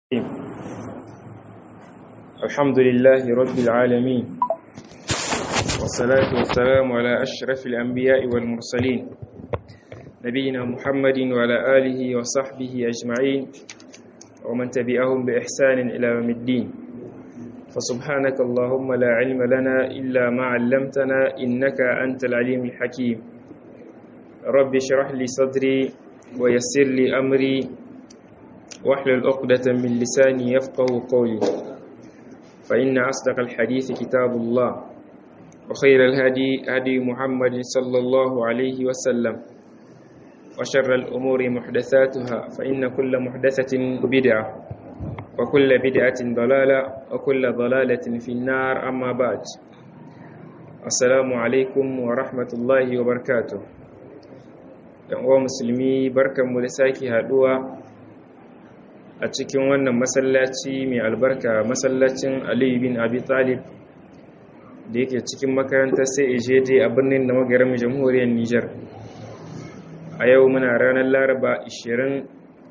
الحمد لله رب العالمين والصلاة والسلام على أشرف الأنبياء والمرسلين نبينا محمد وعلى آله وصحبه أجمعين ومن تبعهم بإحسان إلى يوم الدين فسبحانك اللهم لا علم لنا إلا ما علمتنا إنك أنت العليم الحكيم رب اشرح لي صدري ويسر لي أمري واحلل عقدة من لساني يفقه قولي فإن أصدق الحديث كتاب الله وخير الهدي هدي محمد صلى الله عليه وسلم وشر الأمور محدثاتها فإن كل محدثة بدعة وكل بدعة ضلالة وكل ضلالة في النار أما بعد السلام عليكم ورحمة الله وبركاته uwa musulmi barkanmu da sake haduwa a cikin wannan masallaci mai albarka masallacin aliyu bin abi talib da yake cikin makarantar sai ejede a birnin da magarin jamhuriyar niger a yau muna ranar laraba 20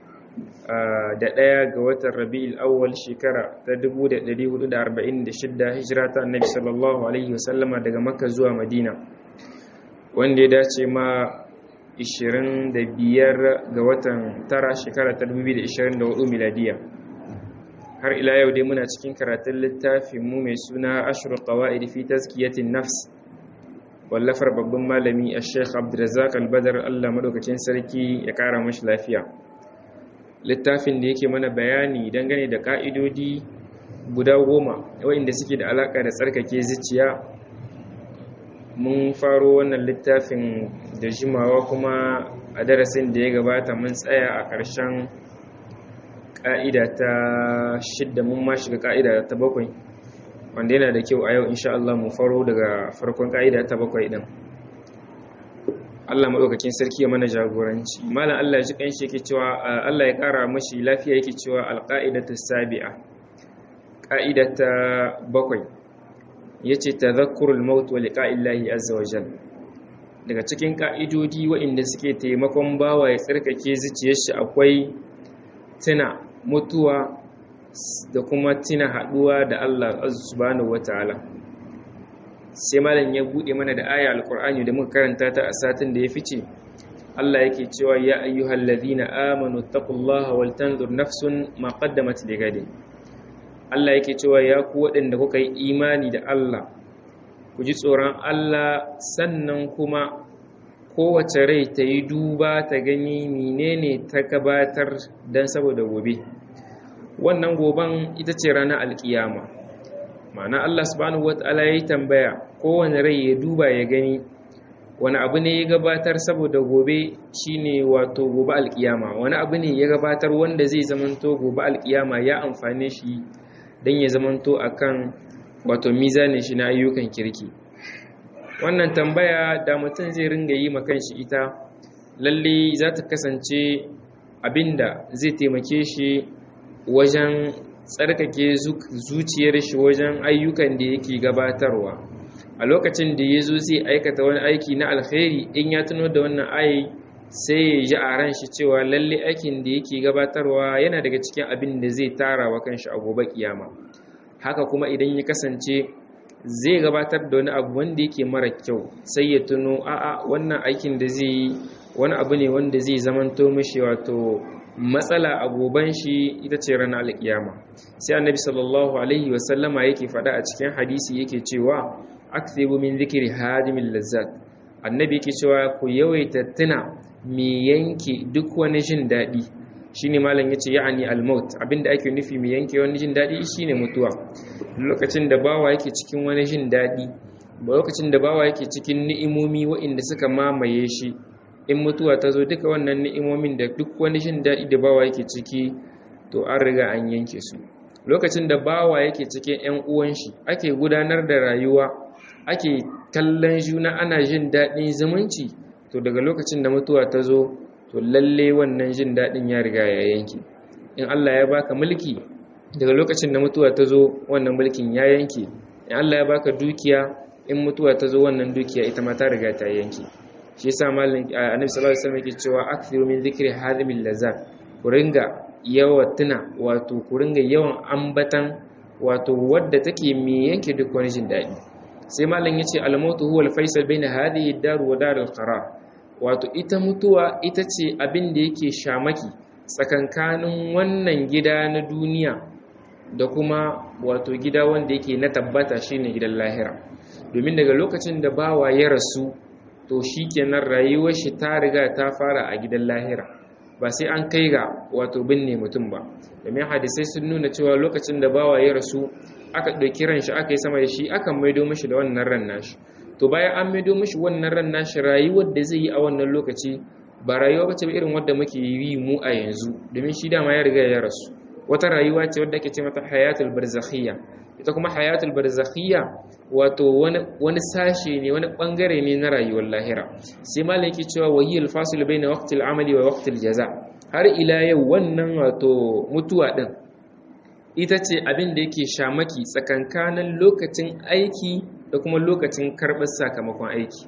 da ɗaya ga watan rabi'ul awwal shekara ta 1446 hijira ta annabi sallallahu alaihi wasallama daga makka zuwa madina wanda ya dace ma 25 ga watan tara shekara ta 2024 miladiya har ila yau dai muna cikin karatun littafin mu mai suna ashru qawaid fi tazkiyatin nafs wallafar babban malami al-sheikh abdurrazzaq al-badr Allah madaukakin sarki ya kara mashi lafiya littafin da yake mana bayani dangane da ka'idodi guda goma waɗanda suke da alaka da tsarkake zuciya mun faro wannan littafin da jimawa kuma a darasin da ya gabata mun tsaya a ƙarshen ƙa'ida ta shidda mun ma shiga ƙa'ida ta bakwai wanda yana da kyau a yau insha Allah mu faro daga farkon ƙa'ida ta bakwai ɗin Allah maɗaukakin sarki ya mana jagoranci malam Allah ya ji ƙanshi yake cewa Allah ya ƙara mashi lafiya yake cewa alƙa'idatu sabi'a ƙa'ida ta bakwai ya ce tazakkurul maut wa liqa'illahi azza wa jal daga cikin ka'idodi waɗanda suke taimakon bawa ya tsarkake zuciyar shi akwai tuna mutuwa da kuma tuna haɗuwa da Allah subhanahu wataala sai malam ya bude mana da aya alqur'ani da muka karanta ta a satin da ya fice Allah yake cewa ya ayyuhallazina amanu taqullaha wal tanzur nafsun ma qaddamat ligadin Allah yake cewa ya ku waɗanda kuka yi imani da Allah ku ji tsoron Allah sannan kuma kowace rai ta yi duba ta gani menene ta gabatar don saboda gobe wannan goben ita ce ranar alkiyama ma'ana Allah subhanahu wata'ala ya yi tambaya kowane rai ya duba ya gani wani abu ne ya gabatar saboda gobe shine wato gobe alkiyama wani abu ne ya gabatar wanda zai zamanto gobe alkiyama ya amfane shi don ya zamanto a kan wato mizanin shi na ayyukan kirki wannan tambaya da mutum zai ringa yi makan shi ita lalle za ta kasance abinda zai taimake shi wajen tsarkake zuciyar shi wajen ayyukan da yake gabatarwa a lokacin da ya zo zai aikata wani aiki na alkhairi in ya tuno da wannan ayi sai ya ji a ran shi cewa lalle aikin da yake gabatarwa yana daga cikin abin da zai tara wa kanshi a gobe kiyama haka kuma idan ya kasance zai gabatar da wani abu wanda yake mara kyau sai ya tuno a'a wannan aikin da zai yi wani abu ne wanda zai zamanto mishi wato matsala a goban shi ita ce ranar alkiyama sai annabi sallallahu alaihi wasallama yake faɗa a cikin hadisi yake cewa akthibu min dhikri hadimil lazzat annabi yake cewa ku yawaita tuna mai yanke duk wani jin daɗi shi ne malam ya ce ya'ani almaut abinda ake nufi mai yanke wani jin daɗi shi ne mutuwa lokacin da bawa yake cikin wani jin daɗi lokacin da bawa yake cikin ni'imomi waɗanda suka mamaye shi in mutuwa ta zo duka wannan ni'imomin da duk wani jin daɗi da bawa yake ciki to an riga an yanke su lokacin da bawa yake cikin 'yan uwan shi ake gudanar da rayuwa ake kallon juna ana jin daɗin zumunci to daga lokacin da mutuwa ta zo to lalle wannan jin daɗin ya riga ya yanke in Allah ya baka mulki daga lokacin da mutuwa ta zo wannan mulkin ya yanke in Allah ya baka dukiya in mutuwa ta zo wannan dukiya ita ma ta riga ta yanke shi yasa malam annabi sallallahu alaihi wasallam yake cewa akthiru min dhikri hadhimil lazat ku ringa yawa tuna wato ku ringa yawan ambatan wato wadda take me yanke duk wani jin daɗi sai malam yace al-mautu huwa al-faisal baina hadhihi ad-dar wa dar al-qarar wato ita mutuwa ita ce abin da yake shamaki tsakankanin wannan gida na duniya da kuma wato gida wanda yake na tabbata shine gidan lahira domin daga lokacin da bawa ya rasu to shikenan rayuwar shi ta riga ta fara a gidan lahira ba sai an kai ga wato binne mutum ba domin hadisai sun nuna cewa lokacin da bawa ya rasu aka ɗauki ran shi aka yi sama da shi aka maido mishi da wannan ran nashi to bayan an maido mishi wannan ran nashi rayuwar da zai yi a wannan lokaci ba rayuwa bace ba irin wadda muke yi mu a yanzu domin shi dama ya riga ya rasu wata rayuwa ce wadda ake ce mata hayatul barzakhiyya ita kuma hayatul barzakhiyya wato wani wani sashe ne wani bangare ne na rayuwar lahira sai malai yake cewa wahiyul fasil baina waqtil amali wa waqtil jaza har ila yau wannan wato mutuwa din ita ce abin da yake shamaki tsakankanin lokacin aiki da kuma lokacin karɓar sakamakon aiki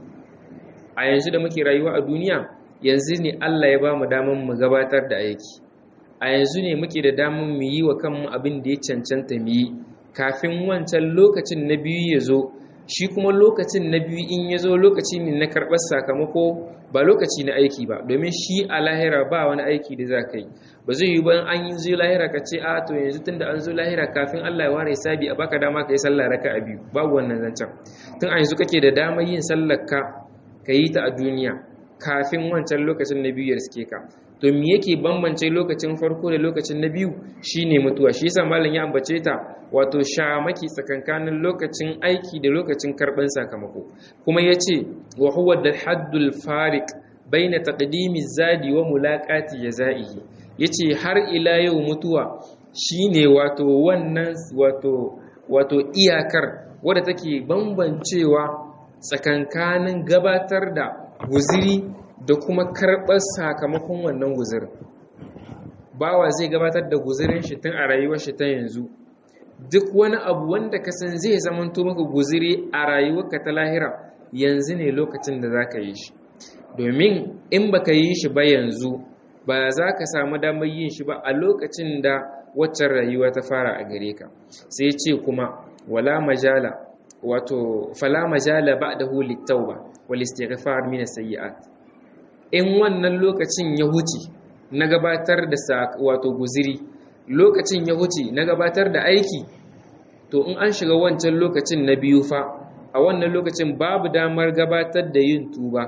a yanzu da muke rayuwa a duniya yanzu ne Allah ya ba mu daman mu gabatar da aiki a yanzu ne muke da daman mu yi wa kanmu abin da ya cancanta mu yi kafin wancan lokacin na biyu ya zo shi kuma lokacin na biyu in ya zo lokaci ne na karɓar sakamako ba lokaci na aiki ba domin shi a lahira ba wani aiki da za ka yi ba zai yi bayan an yi zo lahira ka ce a to yanzu tun da an zo lahira kafin Allah ya ware sabi a baka dama ka yi sallah raka a biyu babu wannan zancen tun a yanzu kake da damar yin sallar ka ka yi ta a duniya kafin wancan lokacin na biyu ya riske ka to me yake bambance lokacin farko da lokacin na biyu shine mutuwa shi yasa malam ya ambace ta wato shamaki tsakankanin lokacin aiki da lokacin karban sakamako kuma yace wa huwa da haddul fariq baina taqdimi zadi wa mulaqati jazaihi yace har ila yau mutuwa shine wato wannan wato wato iyakar wadda take bambancewa tsakankanin gabatar da guziri da kuma karɓar sakamakon wannan guzirin bawa zai gabatar da guzirin shi tun a rayuwar shi ta yanzu duk wani abu wanda ka san zai zamanto maka guziri a rayuwarka ta lahira yanzu ne lokacin da za ka yi shi domin in baka yi shi ba yanzu ba za ka samu damar yin shi ba a lokacin da waccan rayuwa ta fara a gare ka sai ce kuma wala majala wato fala majala ba'dahu littauba wal istighfar min as-sayyi'at in wannan lokacin ya huce na gabatar da wato guziri lokacin ya huce na gabatar da aiki to in an shiga wancan lokacin na biyu fa a wannan lokacin babu damar gabatar da yin tuba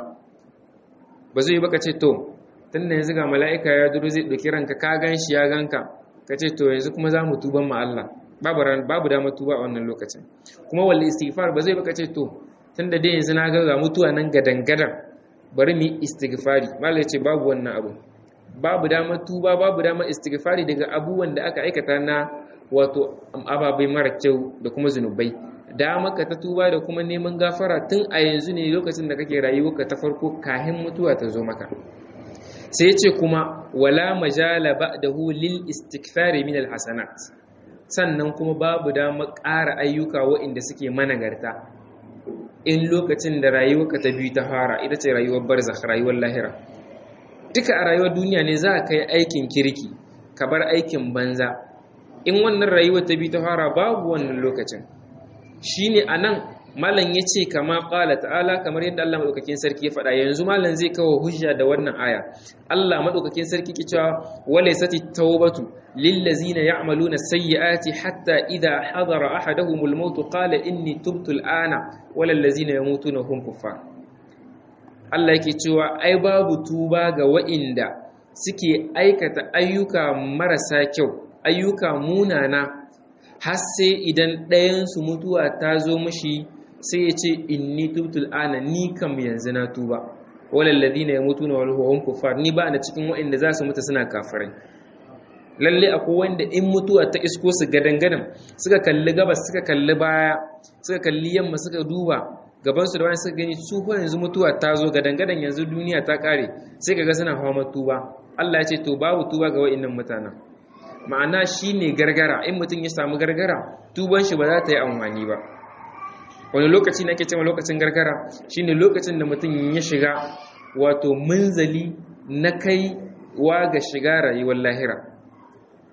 ba zai baka ce to tun da yanzu ga mala'ika ya duru zai ɗauki ranka ka gan shi ya ganka ka ce to yanzu kuma za mu tuban ma Allah babu babu damar tuba a wannan lokacin kuma wal istighfar ba zai baka ce to tun da dai yanzu na ga mutuwa nan gadan gadan bari mu yi istighfari malai ce babu wannan abu babu damar tuba babu damar istighfari daga abubuwan da aka aikata na wato ababai mara kyau da kuma zunubai dama ka ta tuba da kuma neman gafara tun a yanzu ne lokacin da kake rayuwarka ta farko kahin mutuwa ta zo maka sai ce kuma wala majala ba'dahu lil istighfari min alhasanat sannan kuma babu dama ƙara ayyuka waɗanda suke managarta in lokacin da rayuwarka ta biyu ta fara ita ce rayuwar barzakh rayuwar lahira duka a rayuwar duniya ne za ka yi aikin kirki ka bar aikin banza in wannan rayuwar ta biyu ta fara babu wannan lokacin shine anan malam ya ce kama ƙala ta'ala kamar yadda Allah maɗaukakin sarki ya faɗa yanzu malam zai kawo hujja da wannan aya Allah maɗaukakin sarki ke cewa wale sati taubatu lillazina ya'maluna sayyi'ati hatta idha hadara ahaduhumul maut qala inni tubtu al'ana walal ladzina yamutuna hum kuffar Allah yake cewa ai babu tuba ga wa'inda suke aikata ayyuka marasa kyau ayyuka munana har sai idan ɗayansu mutuwa ta zo mashi sai ya ce inni tubtul ana ni kam yanzu na tuba walal ladina yamutuna wal hum kuffar ni ba na cikin waɗanda za su mutu suna kafirai lalle akwai wanda in mutuwa ta isko su gadan gadan suka kalli gabas suka kalli baya suka kalli yamma suka duba gaban su da wani suka gani su ko yanzu mutuwa ta zo gadan gadan yanzu duniya ta kare sai kaga suna hawa tuba Allah ya ce to babu tuba ga wa'annan mutanen ma'ana shine gargara in mutum ya samu gargara tuban shi ba za ta yi amfani ba wani lokaci na ke cewa lokacin gargara shine lokacin da mutum ya shiga wato munzali na kai wa ga shiga rayuwar lahira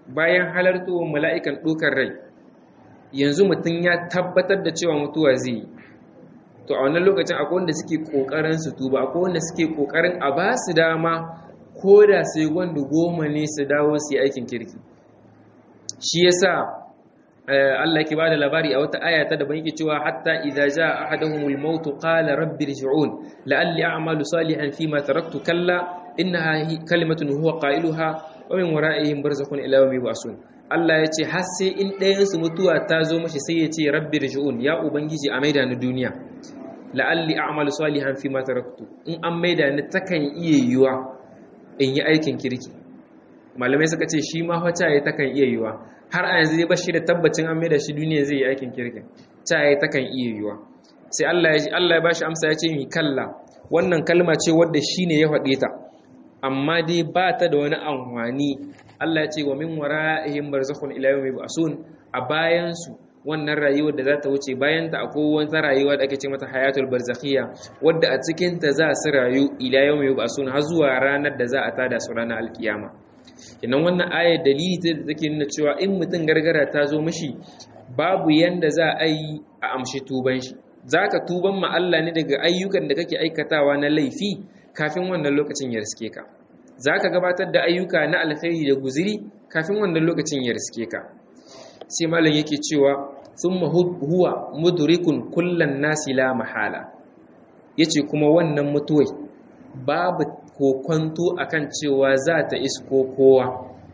bayan halartowar mala'ikan ɗaukar rai yanzu mutum ya tabbatar da cewa mutuwa zai yi to a wannan lokacin akwai wanda suke ƙoƙarin su tuba akwai wanda suke ƙoƙarin a ba su dama ko da sai wanda goma ne su dawo su yi aikin kirki shi yasa Allah yake bada labari a wata aya ta daban yake cewa hatta idza jaa ahaduhumul maut qala rabbi irji'un la'alli a'malu salihan fima taraktu kalla innaha kalimatun huwa qailuha wa min wara'ihim barzakhun ila yawmi yub'asun Allah ya ce har sai in ɗayan su mutuwa ta zo mashi sai ya ce rabbi irji'un ya ubangiji a maida ni duniya la'alli a'malu salihan fima taraktu in an maida ni takan iya yiwa in yi aikin kirki malamai suka ce shi ma wata ya takan iya yiwa har a yanzu dai bashi da tabbacin an da shi duniya zai yi aikin kirkin ta ya takan iya yiwa sai Allah ya Allah ya bashi amsa ya ce mi kalla wannan kalma ce wadda shine ya faɗe ta amma dai ba ta da wani amfani Allah ya ce wa min wara'ihim barzakhun ila yawmi ba'sun a bayan su wannan rayuwar da za ta wuce bayan ta akwai wata rayuwa da ake ce mata hayatul barzakhiyya wadda a cikin ta za su rayu ila yawmi ba'sun har zuwa ranar da za a tada su ranar alkiyama kenan wannan ayar dalili ta da take nuna cewa in mutum gargara ta zo mishi babu yanda za a yi a amshi tuban shi zaka tuban ma Allah ne daga ayyukan da kake aikatawa na laifi kafin wannan lokacin ya riske ka zaka gabatar da ayyuka na alkhairi da guziri kafin wannan lokacin ya riske ka sai malam yake cewa thumma huwa mudrikun kullan nasi la mahala yace kuma wannan mutuwai babu kokwanto akan cewa za ta isko kowa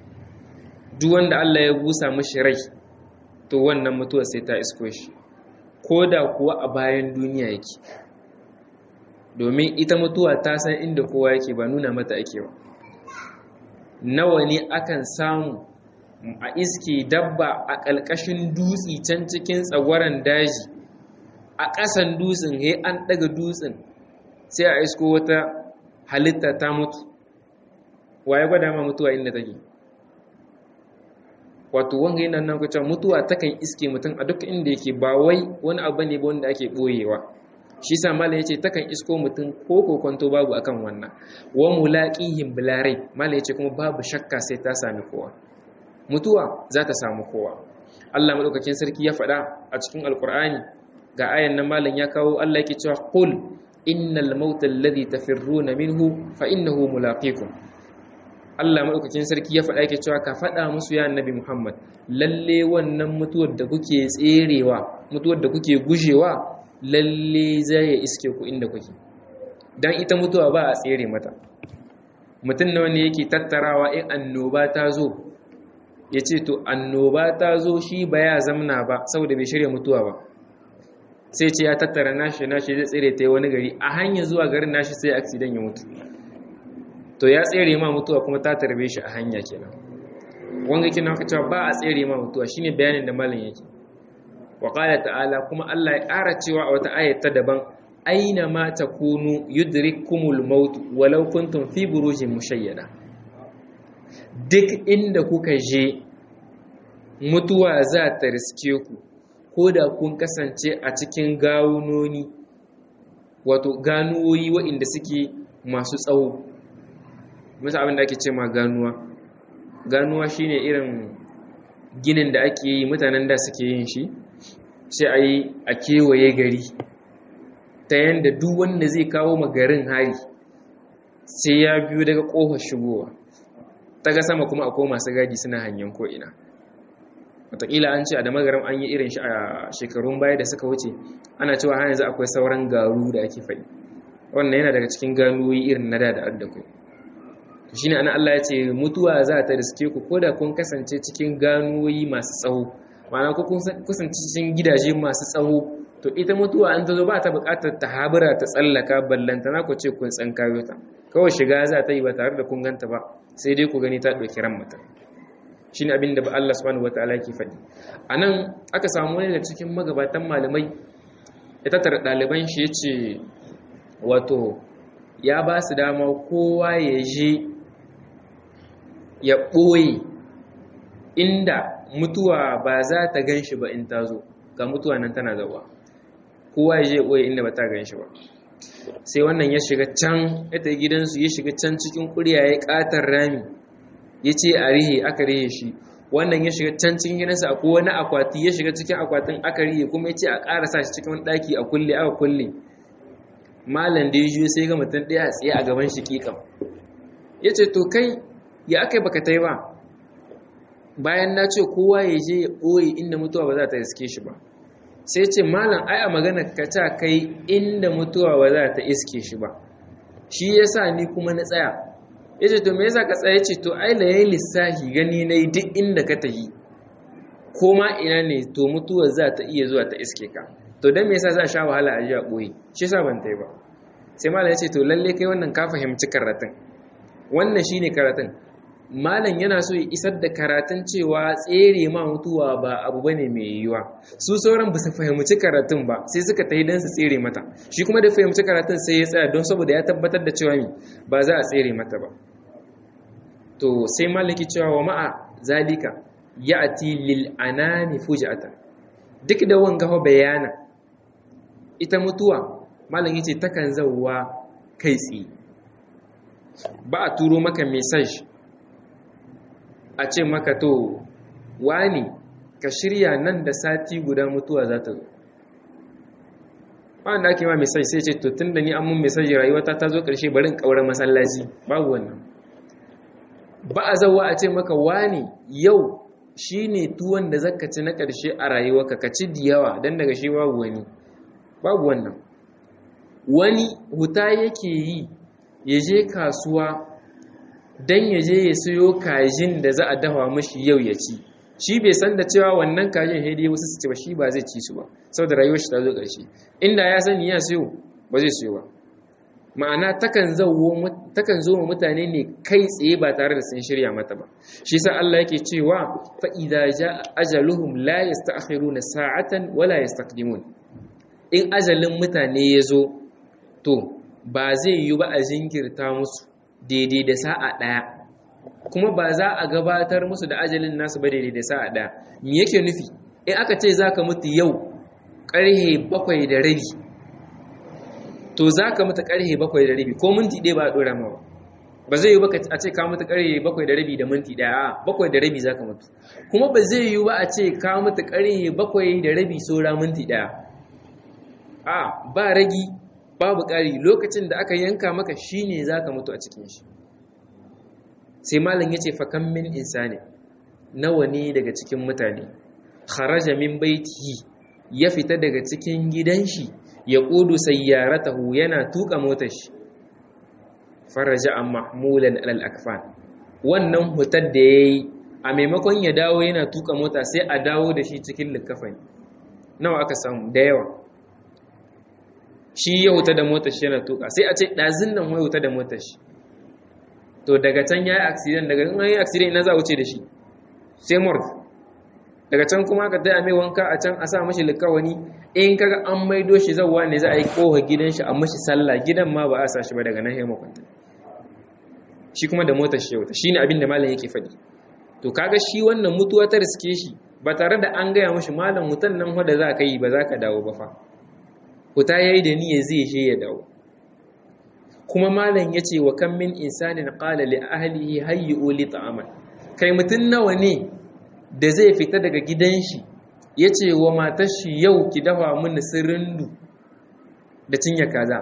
duk wanda Allah ya busa mashi rai to wannan mutuwa sai ta isko shi ko da kuwa a bayan duniya yake domin ita mutuwa ta san inda kowa yake ba nuna mata ake ba nawa ne akan samu a iske dabba a ƙalƙashin dutse can cikin tsagwaron daji a ƙasan dutsen he an ɗaga dutsen sai a isko wata halitta ta mutu waye gwada ma mutuwa inda take wato wanga yana nan kucewa mutuwa takan iske mutum a duk inda yake ba wai wani abu ne ba wanda ake boyewa shi sa malam yace takan isko mutum ko kokonto babu akan wannan wa mulaqihim bilarai malam yace kuma babu shakka sai ta sami kowa mutuwa za ta samu kowa Allah madaukakin sarki ya faɗa a cikin alkur'ani ga ayan nan malam ya kawo Allah yake cewa qul innal mauta alladhi tafirruna minhu fa innahu mulaqikum Allah madaukakin sarki ya faɗa yake cewa ka faɗa musu ya annabi Muhammad lalle wannan mutuwar da kuke tserewa mutuwar da kuke gujewa lalle zai iske ku inda kuke dan ita mutuwa ba a tsere mata mutum nawa ne yake tattarawa in annoba ta zo ya ce to annoba ta zo shi ba ya zamna ba saboda bai shirya mutuwa ba sai ce ya tattara nashi nashi zai tsere ta wani gari a hanyar zuwa garin nashi sai accident ya mutu to ya tsere ma mutuwa kuma ta tarbe shi a hanya kenan wanga kina ka cewa ba a tsere ma mutuwa shine bayanin da malam yake wa qala ta'ala kuma Allah ya ƙara cewa a wata ayat ta daban aina ma takunu yudrikumul maut walau kuntum fi burujin mushayyada duk inda kuka je mutuwa za ta riske ku ko da kun kasance a cikin gawunoni wato ganuwoyi waɗanda suke masu tsawo musa abin da ake ce ma ganuwa ganuwa shine irin ginin da ake yi mutanen da suke yin shi sai a yi a kewaye gari ta yadda duk wanda zai kawo ma garin hari sai ya biyu daga ƙofar shigowa ta ga sama kuma akwai masu gadi suna hanyar ko'ina wataƙila an ce a da magaram an yi irin shi a shekarun baya da suka wuce ana cewa har yanzu akwai sauran garu da ake faɗi wannan yana daga cikin ganuwoyi irin na da da addakwai to shine ana Allah ya ce mutuwa za ta riske ku ko da kun kasance cikin ganuwoyi masu tsawo ma'ana ko kun kasance cikin gidaje masu tsawo to ita mutuwa an ta zo ba ta buƙatar ta habura ta tsallaka ballantana ku ce kun tsankayo ta kawai shiga za ta yi ba tare da kun ganta ba sai dai ku gani ta ɗauki ran mutum shi ne abin da Allah subhanahu wata'ala ke faɗi a nan aka samu wani da cikin magabatan malamai ya tattara ɗaliban shi ya ce wato ya ba su dama kowa ya je ya ɓoye inda mutuwa ba za ta gan shi ba in ta zo ga mutuwa nan tana zauwa kowa ya je ya ɓoye inda ba ta gan shi ba sai wannan ya shiga can ya ta gidansu ya shiga can cikin ƙurya ya ƙatar rami ya ce a rihe aka rihe shi wannan ya shiga can cikin gidansa a wani akwati ya shiga cikin akwatin akari kuma ya ce a ƙara sa shi cikin wani ɗaki a kulle aka kulle malam da ya juyo sai ga mutum ɗaya a tsaye a gaban shi ƙiƙam ya ce to kai ya aka yi baka ta yi ba bayan na ce kowa ya je ya ɓoye inda mutuwa ba za ta iske shi ba sai ce malam ai a magana ka ta kai inda mutuwa ba za ta iske shi ba shi ya sa ni kuma na tsaya ya ce to me yasa ka tsaya ce to ai la yayi lissahi gani na yi duk inda ka tahi ko ma ina ne to mutuwa za ta iya zuwa ta iske ka to dan me yasa za a sha wahala a ji a ɓoye shi yasa ban tai ba sai malam ya ce to lalle kai wannan ka fahimci karatun wannan shine karatun malam yana so ya isar da karatun cewa tsere ma mutuwa ba abu bane mai yiwuwa su sauran ba su fahimci karatun ba sai suka tafi don su tsere mata shi kuma da fahimci karatun sai ya tsaya don saboda ya tabbatar da cewa ba za a tsere mata ba to sai malaki cewa wa ma'a zalika ya'ti lil anani fujata duk da wanga bayana ita mutuwa malam yace takan zawwa kai tsi ba a turo maka message a ce maka to wani ka shirya nan da sati guda mutuwa za ta zo wanda ake ma misali sai ce to tun da ni an mun misali rayuwata ta zo ƙarshe barin ƙaurar masallaci babu wannan ba a zauwa a ce maka wani yau shi ne tuwon da zaka ci na ƙarshe a rayuwarka ka ci da yawa don daga shi babu wani babu wannan wani huta yake yi ya je kasuwa don ya je ya siyo kajin da za a dafa mashi yau ya ci shi bai san da cewa wannan kajin haidai wasu su ce ba shi ba zai ci su ba saboda rayuwar shi ta zo ƙarshe inda ya sani ya siyo ba zai siyo ba ma'ana takan zo wa mutane ne kai tsaye ba tare da sun shirya mata ba shi sa Allah yake cewa fa idza jaa ajaluhum la yasta'khiruna sa'atan wala yastaqdimun in ajalin mutane ya zo to ba zai yi ba a jinkirta musu daidai da sa'a ɗaya kuma ba za a gabatar musu da ajalin nasu ba daidai da sa'a ɗaya me yake nufi in aka ce za ka mutu yau ƙarhe bakwai da rabi to za ka mutu ƙarhe bakwai da rabi ko minti ɗaya ba a ɗora mawa ba zai yi ba a ce ka mutu ƙarhe bakwai da rabi da minti ɗaya a bakwai da rabi za ka mutu kuma ba zai yi ba a ce ka mutu ƙarhe bakwai da rabi saura minti ɗaya a ba ragi babu ƙari lokacin da aka yanka maka shi ne za ka mutu a cikin shi sai malam ya ce fakan min insani nawa ne daga cikin mutane kharaja min baitihi ya fita daga cikin gidan shi ya ƙudu sayyaratahu yana tuka motar shi faraja an mahmulan alal akfan wannan hutar da ya yi a maimakon ya dawo yana tuka mota sai a dawo da shi cikin likafani nawa aka samu da yawa shi ya huta da motar shi yana tuka sai a ce ɗazin nan wai huta da motar shi to daga can ya yi accident daga in yi accident ina za a wuce da shi sai mort daga can kuma ka taya mai wanka a can a sa mashi likawani in kaga an maido shi zauwa ne za a yi koha gidan shi a mashi sallah gidan ma ba a sa shi ba daga nan ya makwanta shi kuma da motar shi yauta shine abin da malam yake faɗi to kaga shi wannan mutuwa ta riske shi ba tare da an gaya mashi malam mutan nan wanda za ka yi ba za ka dawo ba fa Kuta ya yi da niyya zai je ya dawo kuma malam ya ce wa kan min insanin ƙala li ahlihi hayyu li ta'aman kai mutum nawa ne da zai fita daga gidan shi ya ce wa matar shi yau ki dafa mini sirindu da cinye kaza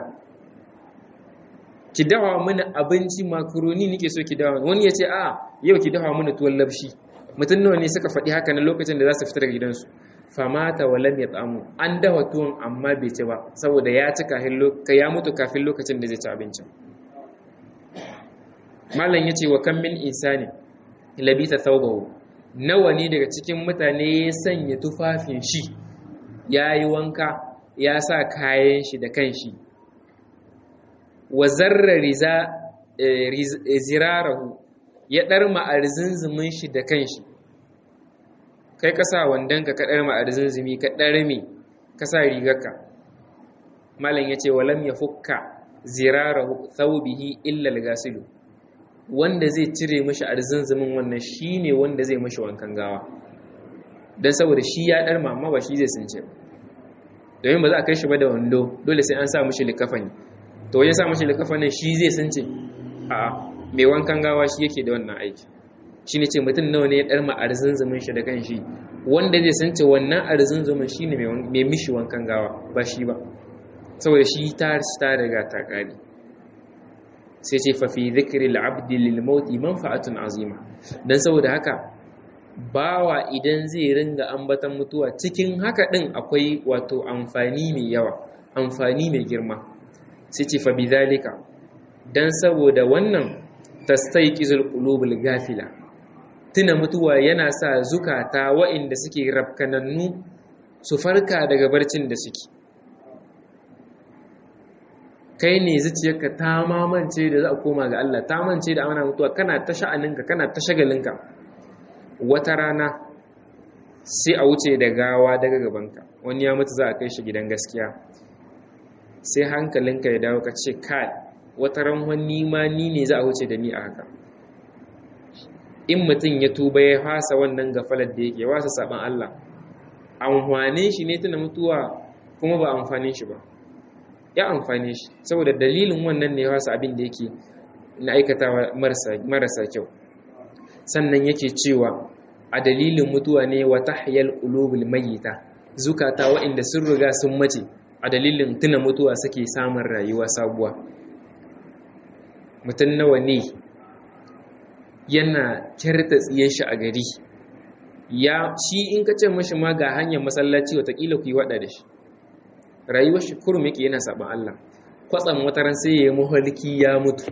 ki dafa mini abinci makaroni nake so ki dafa wani ya ce a yau ki dafa mini tuwon labshi mutum nawa ne suka faɗi haka na lokacin da za su fita daga gidansu famata walam ya tsamu an dawa tuwon amma bai ci ba saboda ya ci ya mutu kafin lokacin da zai ci abincin malam ya ce wa kan min insani labita thawbahu nawa ne daga cikin mutane ya sanya tufafin shi ya yi wanka ya sa kayan shi da kanshi wa zarra zirarahu ya ɗarma arzinzimin shi da kanshi kai ka sa wandonka ka ɗarma arzinzimi ka ɗarme ka sa rigarka malam ya ce walam ya fukka zirarahu thawbihi illa al-gasilu wanda zai cire mashi arzinzimin wannan shine wanda zai mashi wankan gawa dan saboda shi ya ɗarma amma ba shi zai sunce domin ba za a kai shi ba da wando dole sai an sa mashi likafani to wajen sa mashi likafanin shi zai sunce a mai wankan gawa shi yake da wannan aiki shine ce mutum nawa ne ya darma arzunzumin shi da kanshi wanda zai san ce wannan arzunzumin shine mai mishi wankan gawa ba shi ba saboda shi ta ta riga ta kare sai ce fa fi dhikri al-abdi lil mauti manfa'atun azima dan saboda haka bawa idan zai ringa ambatan mutuwa cikin haka din akwai wato amfani mai yawa amfani mai girma sai ce fa bidhalika dan saboda wannan tastaiqizul qulubul gafila tuna mutuwa yana sa zukata wa'inda suke rafkanannu su farka daga barcin da suke kai ne zuciyarka ta mamance da za a koma ga Allah ta mance da amana mutuwa kana ta sha'aninka kana ta shagalinka wata rana sai a wuce da gawa daga gabanka wani ya mutu za a kai shi gidan gaskiya sai hankalinka ya dawo ka ce kai wata ran wani ma ni ne za a wuce da ni a haka in mutum ya tuba ya fasa wannan gafalar da yake wasa saban Allah amfanin shi ne tuna mutuwa kuma ba amfanin shi ba ya amfane shi saboda dalilin wannan ne ya fasa abin da yake na aikatawa marasa kyau sannan yake cewa a dalilin mutuwa ne wa tahyal qulubul mayyita zukata waɗanda sun riga sun mace a dalilin tuna mutuwa suke samun rayuwa sabuwa mutum nawa ne yana kyarta tsiyen shi a gari ya shi in ka ce mashi ma ga hanyar masallaci watakila ku yi wada da shi rayuwar shi kurum yake yana saban Allah kwatsam wataran sai ya yi mahalki ya mutu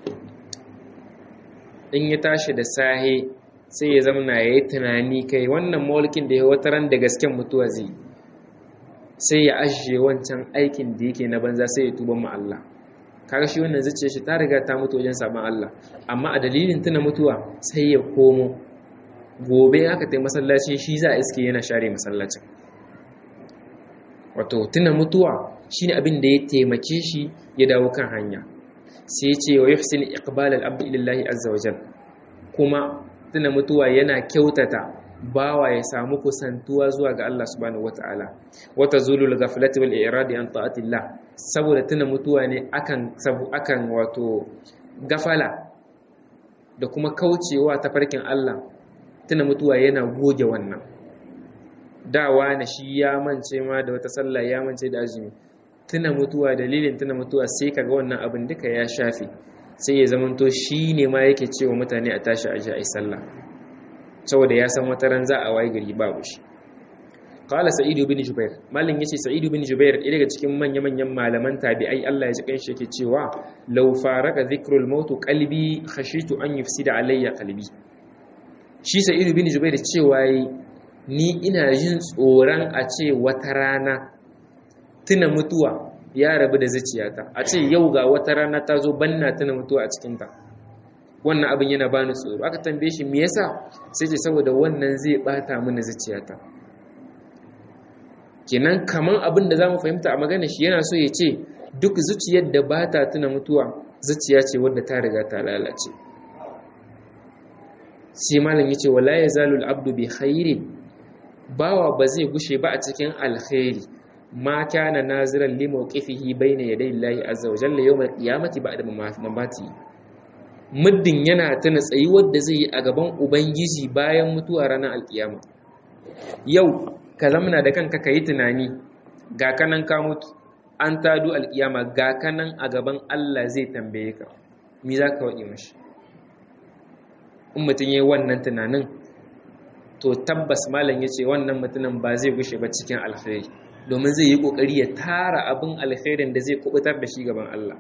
in ya tashi da sahe sai ya zama ya yi tunani kai wannan mahalkin da ya wataran da gasken mutuwa zai sai ya ajiye wancan aikin da yake na banza sai ya tuba ma Allah kaga shi wannan zuciya shi ta riga ta mutu wajen saban Allah amma a dalilin tuna mutuwa sai ya komo gobe aka tai masallaci shi za a iske yana share masallacin wato tuna mutuwa shine abin da ya taimake shi ya dawo kan hanya sai ya ce wa yuhsin iqbal al-abd ila azza wa jal kuma tuna mutuwa yana kyautata bawa ya samu kusantuwa zuwa ga Allah subhanahu wata'ala wata zulul ghaflati wal iradi an ta'atillah saboda tuna mutuwa ne akan sabu akan wato gafala da kuma kaucewa ta farkin Allah tuna mutuwa yana goge wannan dawa na shi ya mance ma da wata sallah ya mance da azumi tuna mutuwa dalilin tuna mutuwa sai kaga wannan abin duka ya shafe sai ya zamanto shi ne ma yake cewa mutane a tashi a ji a yi sallah saboda ya san wata ran za a waye gari babu shi qala sa'id bin jubair malin yace sa'id bin jubair ɗaya daga cikin manya-manyan malaman tabi'ai Allah ya ji kanshi yake cewa law faraka dhikrul maut qalbi khashitu an yufsida alayya qalbi shi sa'id bin jubair cewa ni ina jin tsoron a ce wata rana tuna mutuwa ya rabu da zuciyata a ce yau ga wata rana ta zo banna tuna mutuwa a cikinta wannan abin yana bani tsoro aka tambaye shi me yasa sai ce saboda wannan zai bata mini zuciyata kenan kaman abin da zamu fahimta a magana shi yana so ya ce duk zuciyar da ba ta tuna mutuwa zuciya ce wadda ta riga ta lalace sai malam yace wala yazalu al-abdu bi khairin bawa ba zai gushe ba a cikin alkhairi ma kana naziran li mawqifihi bayna yaday Allah azza wa jalla yawm al-qiyamati ba'da mamati muddin yana tuna tsayuwar da zai yi a gaban ubangiji bayan mutuwa ranar alkiyama yau ka zamana da kanka ka yi tunani ga kanan ka mutu an tadu alkiyama ga kanan a gaban Allah zai tambaye ka mi za ka waɗi mashi in mutum ya yi wannan tunanin to tabbas malam ya ce wannan mutumin ba zai gushe ba cikin alkhairi domin zai yi ƙoƙari ya tara abin alkhairin da zai kubutar da shi gaban Allah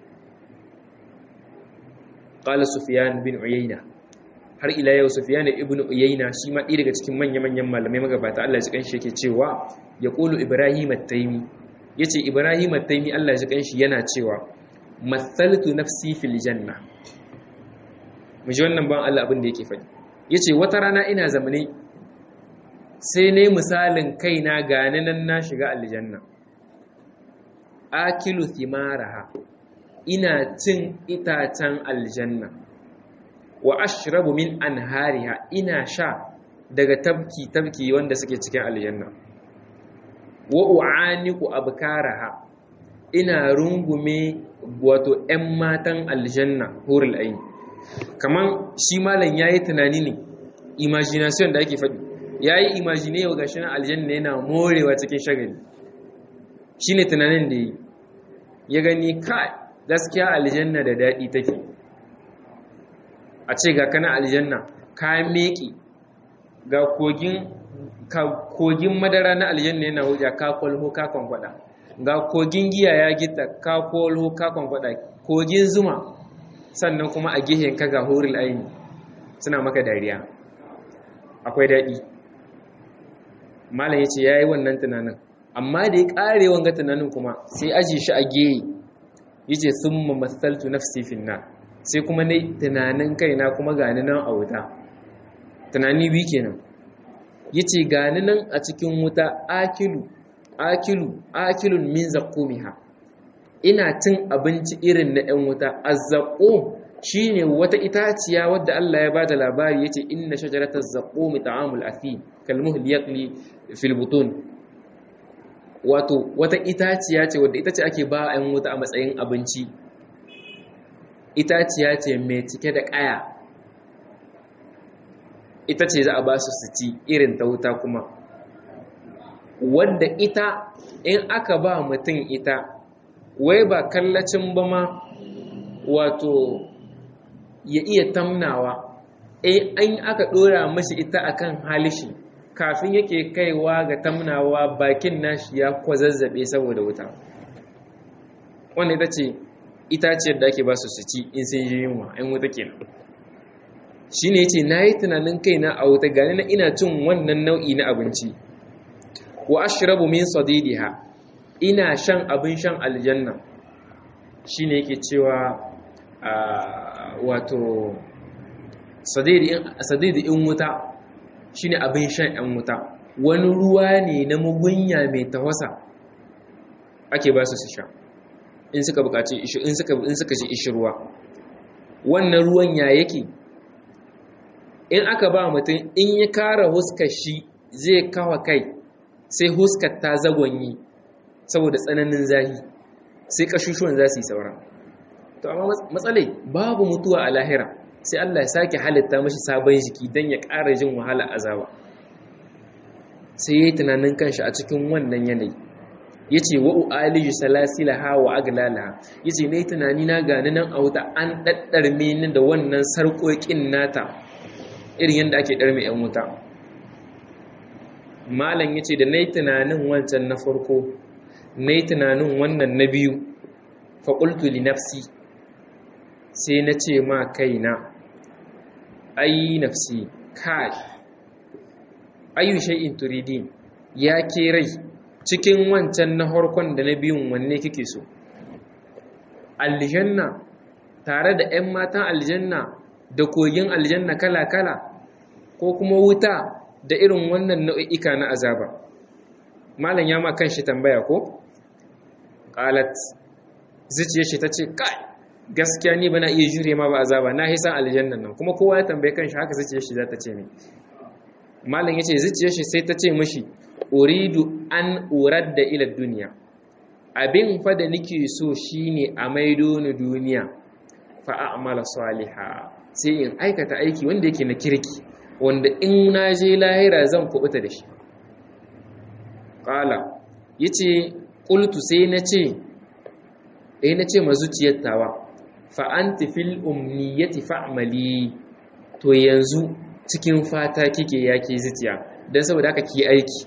qala sufyan bin uyayna har ila yau sufyan ibn uyayna shi ma ɗaya daga cikin manya-manyan malamai magabata Allah ya kanshi yake cewa ya qulu ibrahim at-taymi yace ibrahim at-taymi Allah ya kanshi yana cewa mathaltu nafsi fil janna mu ji wannan ban Allah abin da yake faɗi yace wata rana ina zamane sai ne misalin kaina gani nan na shiga aljanna akilu thimaraha ina cin itacen aljanna wa ashrabu min anhariha ina sha daga tabki tabki wanda suke cikin aljanna wa u'aniku abkaraha ina rungume wato 'yan matan aljanna hurul ain kaman shi malam yayi tunani ne imagination da ake faɗi yayi imagine yau gashi na aljanna yana morewa cikin shagali shine tunanin da yi ya gani kai gaskiya aljanna da daɗi take a ce ga kana aljanna ka meki ga kogin ka kogin madara na aljanna yana wuja ka kwalho ka kwankwada ga kogin giya ya gita ka kwalho ka kwankwada kogin zuma sannan kuma a gehen ka ga horil aini suna maka dariya akwai daɗi malam ya ce ya yi wannan tunanin amma da ya ƙare wanga tunanin kuma sai aji shi a gehe ya ce sun mamatsaltu nafsi finna sai kuma ne tunanin kaina kuma gani nan a wuta tunani biyu kenan ya ce gani nan a cikin wuta akilu akilu akilun min zakumiha ina cin abinci irin na 'yan wuta azzaƙo shi ne wata itaciya wadda Allah ya ba da labari ya ce inna shajaratar zaƙo mai ta'amul afi kalmuhul yaƙli filbutun wato wata itaciya ce wadda ita ce ake ba 'yan wuta a matsayin abinci itaciya ce mai cike da ƙaya ita ce za a ba su su ci irin ta wuta kuma wadda ita in aka ba mutum ita wai ba kallacin ba ma wato ya iya tamnawa in an aka ɗora mashi ita akan halishi kafin yake kaiwa ga tamnawa bakin nashi ya kwazazzabe saboda wuta wanda ita ce itaciyar da ake ba su su ci in sun yi yunwa in wuta kenan shi ne ce na yi tunanin kaina a wuta gani na ina cin wannan nau'i na abinci wa ashrabu min sadidiha ina shan abin shan aljanna shi ne yake cewa wato sadidi in wuta shi ne abin shan ‘yan wuta wani ruwa ne na mugunya mai tawasa ake ba su su sha in suka bukaci in suka shi ishirwa wannan ruwan ya yake in aka ba mutum in ya kara huskar shi zai kawa kai sai huskar ta zagonyi saboda tsananin zahi sai kashushuwan za su yi saura to amma matsalai babu mutuwa a lahira sai Allah ya sake halitta mashi sabon jiki don ya ƙara jin wahala azaba sai ya yi tunanin kanshi a cikin wannan yanayi ya ce wa'u aliyu salasilaha wa aglalaha ya ce na yi tunani na gani nan a wuta an ɗaɗɗarme ni da wannan sarƙoƙin nata irin yadda ake ɗarme 'yan wuta malam ya ce da na yi tunanin wancan na farko na yi tunanin wannan na biyu faƙultu li nafsi sai na ce ma kaina ai nafsi kai ayu shay'in turidin ya ke rai cikin wancan na harkon da na biyun wanne kike so aljanna tare da 'yan matan aljanna da kogin aljanna kala-kala ko kuma wuta da irin wannan nau'ika na azaba malam ya ma kan shi tambaya ko qalat zuciyar shi ta ce kai gaskiya ni bana iya jure ma ba azaba na hisan aljannan nan kuma kowa ya tambaye kanshi haka zuciyar shi za ta ce mai malam yace zuciyar shi sai ta ce mishi uridu an uradda ila duniya abin fa da nake so shine a maido ni duniya fa a'mala saliha sai in aikata aiki wanda yake na kirki wanda in na je lahira zan kubuta da shi qala yace qultu sai na ce eh na ce ma zuciyar tawa fa'anti fil umniyati fa'amali to yanzu cikin fata kike yake zuciya don saboda aka ki aiki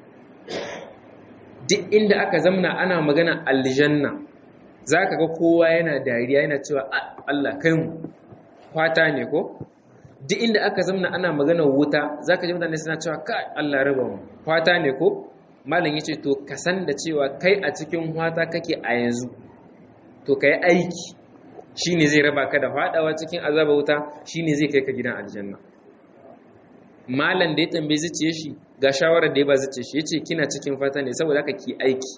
duk inda aka zamna ana magana aljanna za ka ga kowa yana dariya yana cewa Allah kai mu fata ne ko duk inda aka zamna ana magana wuta za ka ji mutane suna cewa ka Allah raba mu fata ne ko malam ya ce to ka san da cewa kai a cikin fata kake a yanzu to ka yi aiki shi ne zai raba ka da faɗawa cikin azaba wuta shi ne zai kai ka gidan aljanna malam da ya tambaye zuciye shi ga shawarar da ya ba zuciye shi ya ce kina cikin fata ne saboda haka ki aiki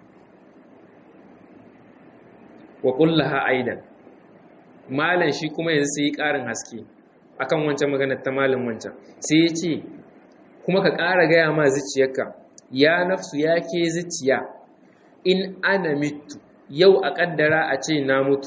wa kullaha aidan malam shi kuma yanzu sai yi ƙarin haske akan wancan maganar ta malam wancan sai ya ce kuma ka ƙara gaya ma zuciyarka ya nafsu ya ke zuciya in ana mitu yau a ƙaddara a ce na mutu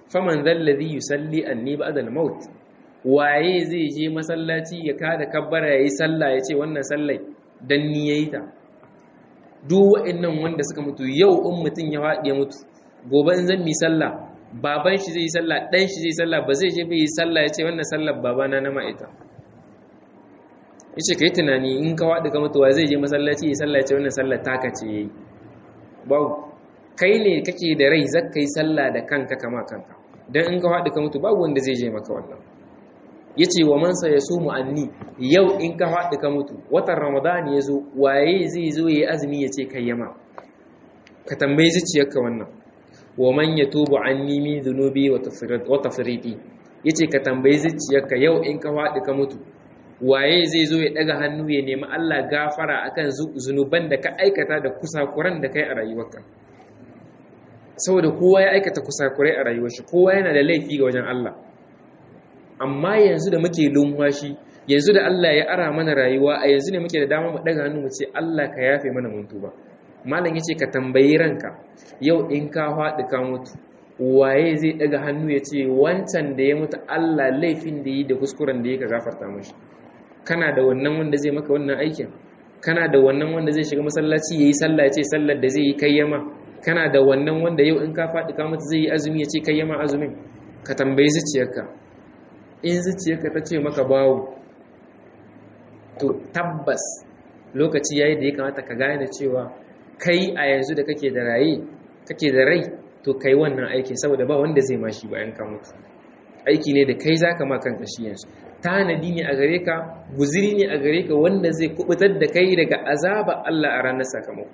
faman zalladhi yusalli anni ba'da al-maut waye zai je masallaci ya kada kabbara yayi sallah yace wannan sallai dan ni yayi ta duk wa'annan wanda suka mutu yau in mutun ya faɗi mutu gobe in zan mi sallah baban shi zai yi sallah dan shi zai yi sallah ba zai je bai yi sallah yace wannan sallar babana na ma'aita yace kai tunani in ka faɗi ka mutu wa zai je masallaci yayi sallah yace wannan sallar taka ce yayi babu kai ne kake da rai zakka yi sallah da kanka kama kanka dan in ka faɗi ka mutu babu wanda zai je maka wannan yace wa man sa yasumu anni yau in ka faɗi ka mutu watan ramadan ya zo waye zai zo yayi azumi yace kai yama ka tambayi zuciyarka wannan wa man yatubu anni min dhunubi wa tafridi yace ka tambayi zuciyarka yau in ka faɗi ka mutu waye zai zo ya daga hannu ya nemi Allah gafara akan zunuban da ka aikata da kusakuran da kai a rayuwarka saboda kowa ya aikata kusakurai a rayuwar shi kowa yana da laifi ga wajen Allah amma yanzu da muke lumwashi yanzu da Allah ya ara mana rayuwa a yanzu ne muke da dama mu daga hannu mu ce Allah ka yafe mana mun tuba malam yace ka tambayi ranka yau in ka faɗi ka mutu waye zai daga hannu ya ce wancan da ya mutu Allah laifin da yi da kuskuren da ya ka gafarta mashi kana da wannan wanda zai maka wannan aikin kana da wannan wanda zai shiga masallaci yayi sallah ya ce sallar da zai yi kayyama kana da wannan wanda yau in ka faɗi ka mutu zai yi azumi ya ce kayyama azumin ka tambayi zuciyarka in zuciyarka ta ce maka bawo to tabbas lokaci yayi da ya kamata ka gane cewa kai a yanzu da kake da raye kake da rai to kai wannan aiki saboda ba wanda zai mashi bayan ka mutu aiki ne da kai zaka ma kanka shi yanzu tanadi ne a gare ka guziri ne a gare ka wanda zai kubutar da kai daga azaba Allah a ranar sakamako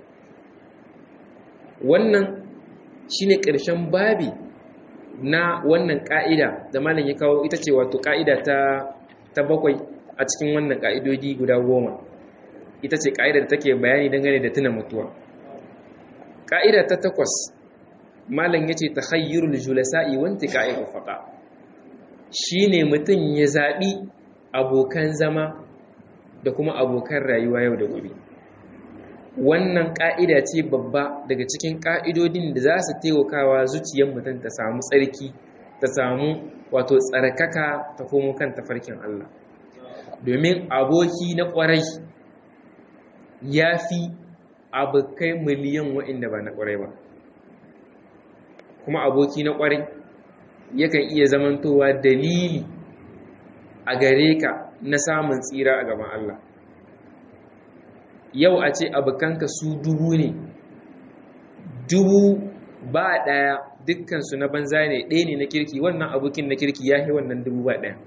wannan shine ƙarshen babi na wannan ƙa'ida da malam ya kawo ita ce wato ƙa'ida ta ta bakwai a cikin wannan ƙa'idodi guda goma ita ce ƙa'ida da take bayani dangane da tuna mutuwa ƙa'ida ta takwas malam ya ce ta hayyarul julasa'i wanti ƙa'ir faɗa shi ne mutum ya zaɓi abokan zama da kuma abokan rayuwa yau da gobe wannan ƙa'ida ce babba daga cikin ƙa'idodin da za su taimakawa zuciyar mutum ta samu tsarki ta samu wato tsarkaka ta komo kan tafarkin Allah domin aboki na ƙwarai ya fi abokai miliyan waɗanda ba na ƙwarai ba kuma aboki na ƙwarai yakan iya zamantowa dalili a gare ka na samun tsira a gaban Allah yau a ce abokanka su dubu ne dubu ba ɗaya dukkansu na banza ne ɗaya ne na kirki wannan abokin na kirki ya wannan dubu ba ɗaya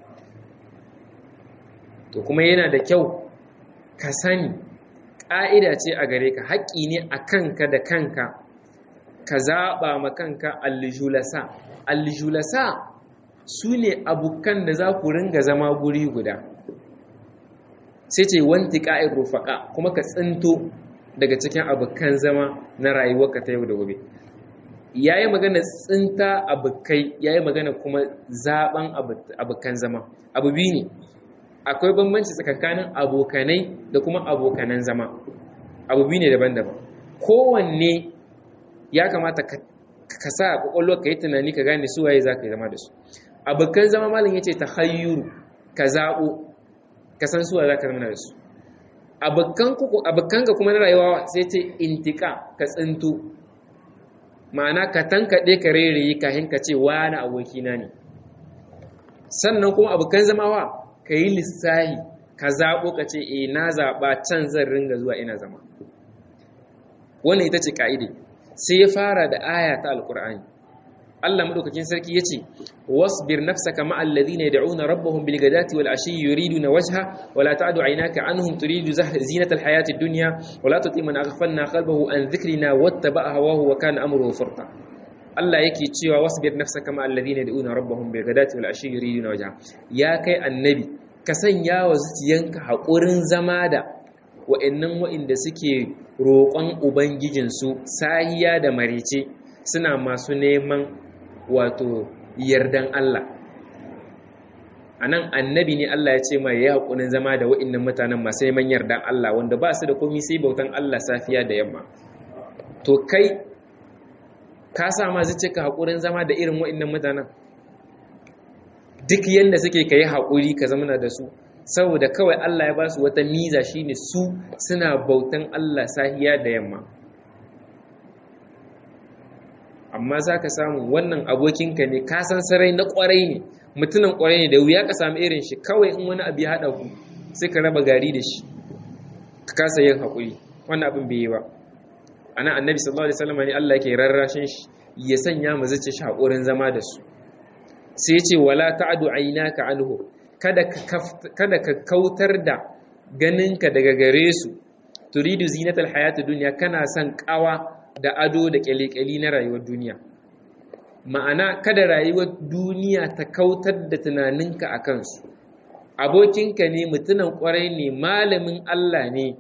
to kuma yana da kyau ka sani ƙa'ida ce a gare ka haƙƙi ne a kanka da kanka ka zaɓa ma kanka aljulasa aljulasa su ne abokan da za ku ringa zama guri guda sai ce wanti ƙa'in rufaƙa kuma ka tsinto daga cikin abokan zama na rayuwarka ta yau da gobe ya yi magana tsinta abokai ya yi magana kuma zaɓen abokan zama abu biyu ne akwai bambanci tsakanin abokanai da kuma abokanan zama abu biyu ne daban-daban kowanne ya kamata ka sa a ƙwaƙwalwa ka yi tunani ka gane su waye za ka yi zama da su abokan zama malin ya ce ta hayyuru ka zaɓo ka san suwa za ka zama da su abokan ka kuma na rayuwa sai ce intika ka tsinto ma'ana ka tankaɗe ka rairayi kahin ka ce wani abokina ne sannan kuma abokan zamawa ka yi lissahi ka zaɓo ka ce e na zaɓa can zan ringa zuwa ina zama wannan ita ce ƙa'ide sai ya fara da aya ta alƙur'ani Allah madaukakin sarki yace wasbir nafsaka ma'al ladina yad'una rabbahum bil ghadati wal ashi yuriduna wajha wa la ta'du aynaka anhum turidu zinata al hayati ad-dunya wa la tuti man aghfalna qalbahu an dhikrina wattaba'a hawahu wa kana amruhu furta Allah yake cewa wasbir nafsaka ma'al ladina yad'una rabbahum bil ghadati wal ashi yuriduna wajha ya kai annabi ka sanya wa zuciyanka haƙurin zama da wa'annan wa'inda suke roƙon ubangijinsu sahiya da marice suna masu neman wato yardan Allah a nan annabi ne Allah ya ce mai ya haƙunin zama da wa'innan mutanen masu neman yardan Allah wanda ba su da komi sai bautan Allah safiya da yamma to kai ka sa ma zuciya ka haƙurin zama da irin waɗannan mutanen duk yadda suke ka yi haƙuri ka zamana da su saboda kawai Allah ya ba su wata miza shine su suna bautan Allah sahiya da yamma amma za ka samu wannan abokinka ne ka san sarai na ƙwarai ne mutumin ƙwarai ne da wuya ka samu irin shi kawai in wani abu ya haɗa ku sai ka raba gari da shi ka kasa yin haƙuri wannan abin bai yi ba ana annabi sallallahu alaihi wasallam ne Allah yake rarrashin shi ya sanya mu zace shi haƙurin zama da su sai ce wala ta'du aynaka anhu kada ka kada ka kautar da ganinka daga gare su turidu zinatal hayati dunya kana son kawa da ado da kyalekyali na rayuwar duniya ma'ana kada rayuwar duniya ta kautar da tunaninka a kansu abokinka ne mutunan kwarai ne malamin Allah ne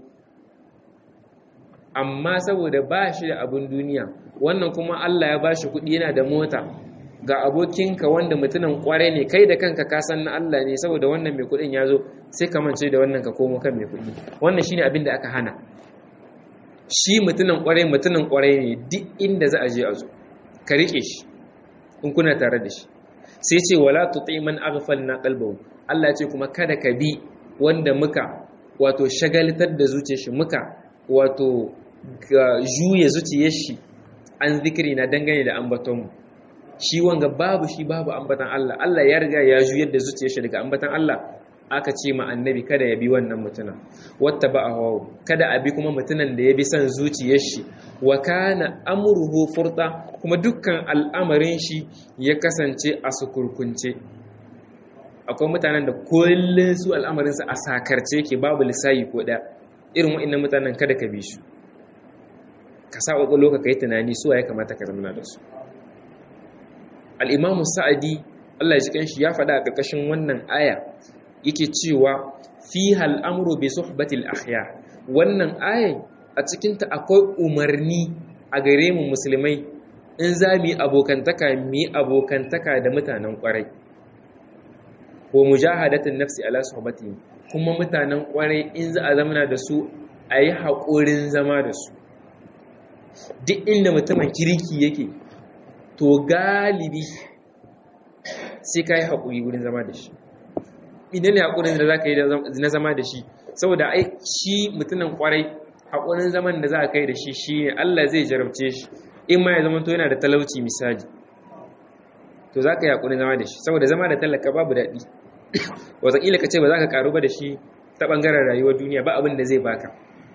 amma saboda ba shi da abin duniya wannan kuma Allah ya ba shi kuɗi yana da mota ga abokinka wanda mutumin kwarai ne kai da kanka ka san na Allah ne saboda wannan mai kuɗin ya zo sai ka mance da wannan ka komo kan mai kuɗi wannan shine abin da aka hana shi mutumin kwarai mutumin kwarai ne duk inda za a je a zo ka rike shi in kuna tare da shi sai ce wala tuti man aghfalna qalbahu Allah ya ce kuma kada ka bi wanda muka wato shagaltar da zuciyar shi muka wato juya zuciyar shi an zikiri na dangane da ambaton mu shi wanga babu shi babu ambatan Allah Allah ya riga ya juyar da zuciyar shi daga ambatan Allah aka ce ma annabi kada ya bi wannan mutumin wata ba a hawa kada a bi kuma mutumin da ya bi son zuciyar shi wa kana amruhu furta kuma dukkan al'amarin shi ya kasance a sukurkunce akwai mutanen da kullun su al'amarinsa a sakarce ke babu lissayi ko da irin wa'annan mutanen kada ka bi su ka sa ƙwaƙwalo ka kai tunani su ya kamata ka zama da su al'imamu sa'adi Allah ya ji kanshi ya faɗa a ƙarƙashin wannan aya yake cewa fi al'amuru bai suhbatil ahya wannan aya a cikinta akwai umarni a gare mu musulmai in za mu yi abokantaka mu yi abokantaka da mutanen ƙwarai ko mujahadatin nafsi ala suhbati kuma mutanen ƙwarai in za a zamana da su a yi haƙurin zama da su duk inda mutumin kirki yake to galibi sai ka yi haƙuri wurin zama da shi idan ne haƙurin da za ka yi na zama da shi saboda ai shi mutumin ƙwarai haƙurin zaman da za ka yi da shi shi ne Allah zai jarabce shi in ma ya zama to yana da talauci misali to za ka yi haƙurin zama da shi saboda zama da talaka babu daɗi wataƙila ka ce ba za ka ƙaru ba da shi ta ɓangaren rayuwar duniya ba abin da zai baka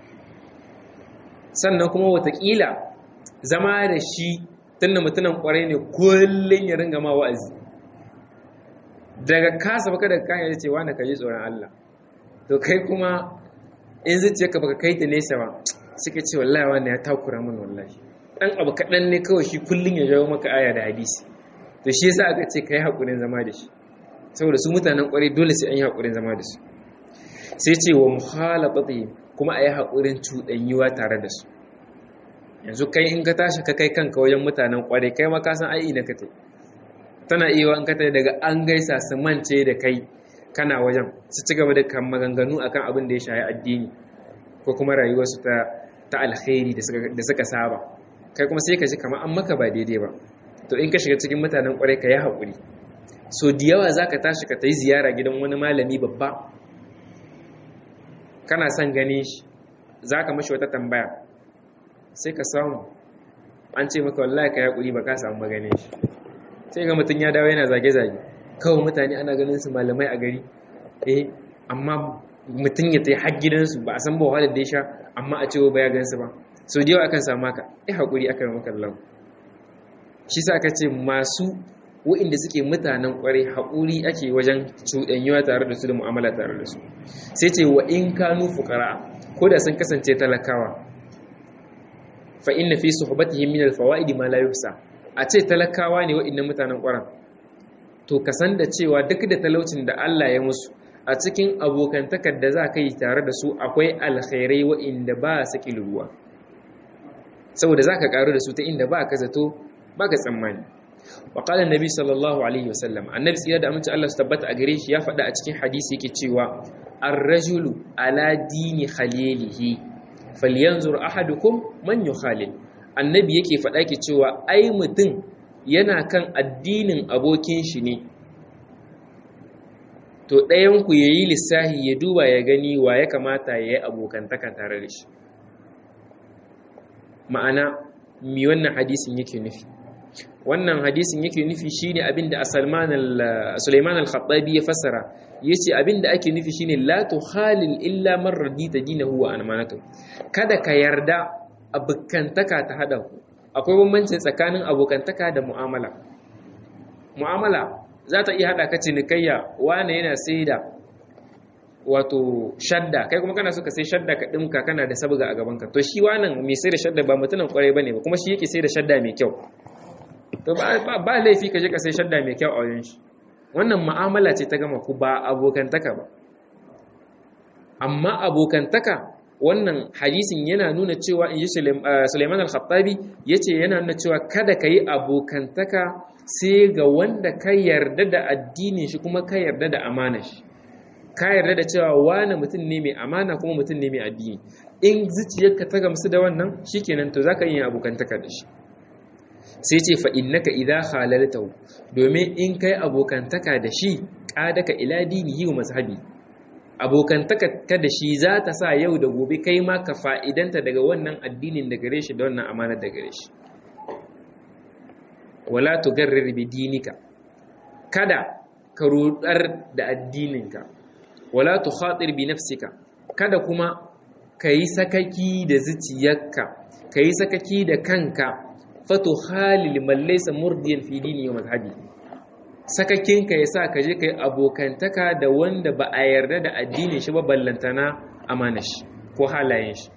sannan kuma wataƙila zama da shi tunda mutumin ƙwarai ne kullum ya ringa ma wa'azi daga kasa baka daga kayan ce wani ka ji tsoron Allah to kai kuma in zuciyarka baka kai ta nesa ba suka ce wallahi wani ya takura min wallahi dan abu kaɗan ne kawai shi kullum ya jawo maka aya da hadisi to shi yasa aka ce kai haƙurin zama da shi saboda su mutanen ƙwarai dole sai an yi haƙurin zama da su sai ce wa muhalatati kuma a yi haƙurin cuɗanyuwa tare da su yanzu kai in ka tashi ka kai kanka wajen mutanen ƙwarai kai ma ka san ai ina ka tai tana iya in ka tai daga an gaisa su mance da kai kana wajen su ci gaba da kan maganganu akan abin da ya shahi addini ko kuma rayuwarsu ta ta alkhairi da suka saba kai kuma sai ka ji kamar an maka ba daidai ba to in ka shiga cikin mutanen ƙwarai ka yi haƙuri so da yawa za ka tashi ka ta yi ziyara gidan wani malami babba kana son gane shi za ka mashi wata tambaya sai ka samu an ce maka wallahi ka yaƙuri ba ka samu magane shi sai ga mutum ya dawo yana zage-zage kawai mutane ana ganin su malamai a gari eh amma mutum ya ta yi har gidansu ba a san ba wahalar da ya sha amma a cewa ba ya gansu ba sau da yawa akan samu haka eh haƙuri aka yi maka lau shi sa aka ce masu wa'inda suke mutanen kwarai haƙuri ake wajen cuɗanyuwa tare da su da mu'amala tare da su sai ce wa in kanu fuqara ko da sun kasance talakawa fa inna fi suhbatihim min al-fawaid ma la yuhsa a ce talakawa ne wa'innan mutanen kwaran to ka san da cewa duk da talaucin da Allah ya musu a cikin abokantakar da za ka yi tare da su akwai alkhairai wa'inda ba su ruwa saboda za ka karu da su ta inda ba ka zato ba ka tsammani وقال النبي صلى الله عليه وسلم النبي سيادة أمنت الله ستبت أغريش يفضل أتكين حديثي كتشيوا الرجل على دين خليله فلينظر أحدكم من يخالل annabi yake faɗa ke cewa ai mutum yana kan addinin abokin shi ne to ɗayanku ya yi lissahi ya duba ya gani wa ya kamata ya yi abokantaka tare da shi ma'ana mi wannan hadisin yake nufi wannan hadisin yake nufi shine abinda Sulaiman al-Khattabi ya fassara yace abinda ake nufi shine la tukhalil illa man radita dinahu wa amanatu kada ka yarda abokantaka ta hada ku akwai bambanci tsakanin abokantaka da mu'amala mu'amala za ta iya hada ka cinikayya wane yana saida wato shadda kai kuma kana so ka sai shadda ka dimka kana da sabga a gaban ka to shi wannan mai sai da shadda ba mutumin kwarai bane ba kuma shi yake sai da shadda mai kyau to ba laifi ka je ka sai shadda mai kyau a wajen shi wannan mu'amala ce ta gama ku ba abokantaka ba amma abokantaka wannan hadisin yana nuna cewa in ji Suleiman al-Khattabi yace yana nuna cewa kada ka yi abokantaka sai ga wanda ka yarda da addinin shi kuma ka yarda da amanar shi ka yarda da cewa wani mutum ne mai amana kuma mutum ne mai addini in zuciyarka ta gamsu da wannan shikenan to zaka yi abokantaka da shi sai ce fa innaka idza halaltahu domin in kai abokantaka da shi qadaka ila dinihi wa mazhabi abokantaka ta da shi za ta sa yau da gobe kai ma ka fa'idanta daga wannan addinin da gare shi da wannan amana da gare shi wala tugarrir bi dinika kada ka rudar da addininka wala tukhatir bi nafsika kada kuma kayi sakaki da zuciyarka kayi sakaki da kanka fatu halil man laysa murdiyan fi dini wa mazhabi sakakinka yasa ka je kai abokantaka da wanda ba a yarda da addinin shi ba ballantana amana shi ko halayen shi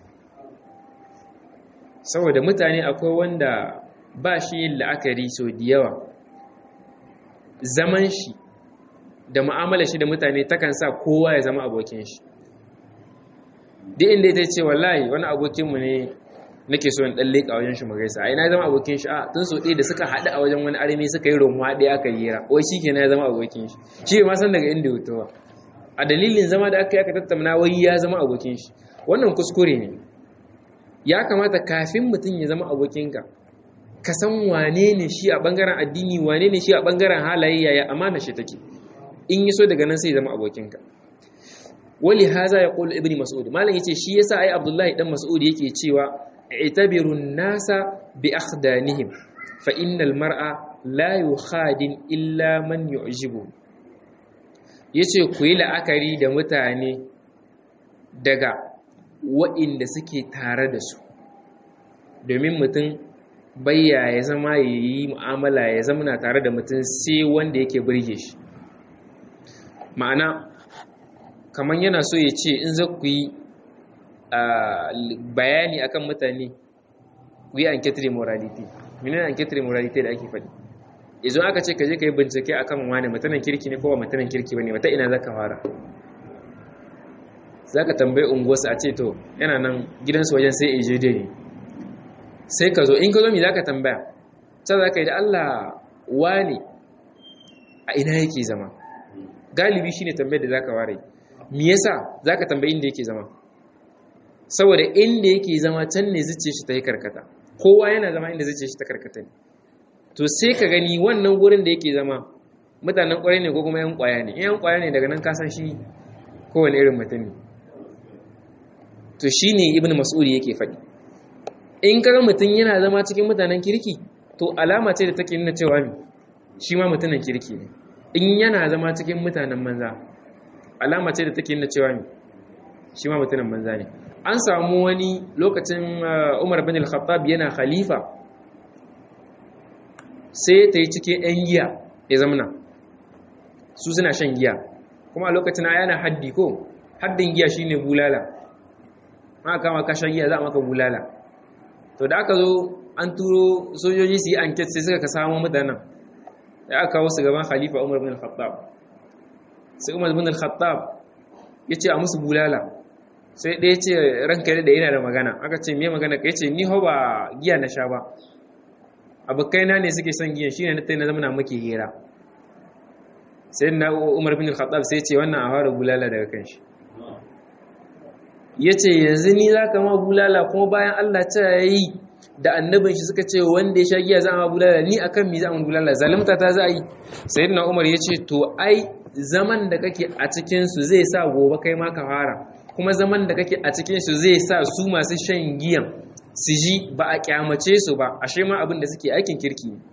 saboda mutane akwai wanda ba shi yin la'akari sau da yawa zaman shi da mu'amala shi da mutane takan sa kowa ya zama abokin shi duk inda ya ce wallahi wani abokinmu ne nake so in dalle a wajen shi mu gaisa ai na zama abokin shi a tun so ɗaya da suka haɗu a wajen wani armi suka yi romuwa ɗaya aka yi ra wai shi kenan ya zama abokin shi shi ma san daga inda ya a dalilin zama da aka yi aka tattauna wai ya zama abokin shi wannan kuskure ne ya kamata kafin mutum ya zama abokinka ka san wane ne shi a bangaren addini wane ne shi a bangaren halaye yaya amana shi take in yi so daga nan sai zama abokinka wali haza ya qulu ibni mas'ud malam yace shi yasa ai abdullahi dan mas'ud yake cewa i'tabirun nasa bi akhdanihim fa innal mar'a la yukhadin illa man yu'jibu yace ku yi la'akari da mutane daga wa'inda suke tare da su domin mutum bayya ya zama ya yi mu'amala ya zama na tare da mutum sai wanda yake birge shi ma'ana kamar yana so ya ce in za ku yi bayani akan mutane ku yi anketri morality menene anketri morality da ake faɗi idan aka ce ka je ka yi bincike akan wani mutanen kirki ne ko ba mutanen kirki ba ne wata ina za ka fara za ka tambayi unguwarsa a ce to yana nan gidansu wajen sai ejede ne sai ka zo in ka zo mi za ka tambaya ta za ka yi da Allah wani a ina yake zama galibi shi ne tambayar da za ka ware mi yasa za ka tambayi inda yake zama saboda inda yake zama can ne zuce shi ta yi karkata kowa yana zama inda zuce shi ta karkata ne to sai ka gani wannan gurin da yake zama mutanen kwarai ne ko kuma yan kwaya ne yan kwaya ne daga nan kasan shi kowane irin mutum ne to shi ne ibn mas'ud yake faɗi in kaga mutum yana zama cikin mutanen kirki to alama ce da take nuna cewa shi ma mutumin kirki ne in yana zama cikin mutanen manza alama ce da take nuna cewa shi ma mutumin manza ne an samu wani lokacin Umar bin al-Khattab yana khalifa sai ta yi cikin 'yan giya ya zamana su suna shan giya kuma a lokacin yana haddi ko haddin giya shine bulala ma kama ka shan giya za a maka bulala to da aka zo an turo sojoji su yi anket sai suka ka samu mutanen da aka kawo su gaban khalifa umar bin al-khattab sai umar bin al-khattab ya ce a musu bulala sai ɗaya ce ranka da yana da magana aka ce me magana ka ce ni ba giya na sha ba abokaina ne suke son giya shine na na zama na muke hira sai na umar bin al-khattab sai ce wannan a fara bulala daga kan shi ya ce yanzu ni za ka ma bulala kuma bayan Allah ta yi da annabin shi suka ce wanda ya sha giya za a bulala ni akan mi za a bulala zalimta ta za a yi sayyidina umar ya ce to ai zaman da kake a cikin su zai sa gobe kai ma ka fara kuma zaman da kake a cikin su zai sa su masu shan giyan su ji ba a kyamace su ba ashe ma abin da suke aikin kirki ne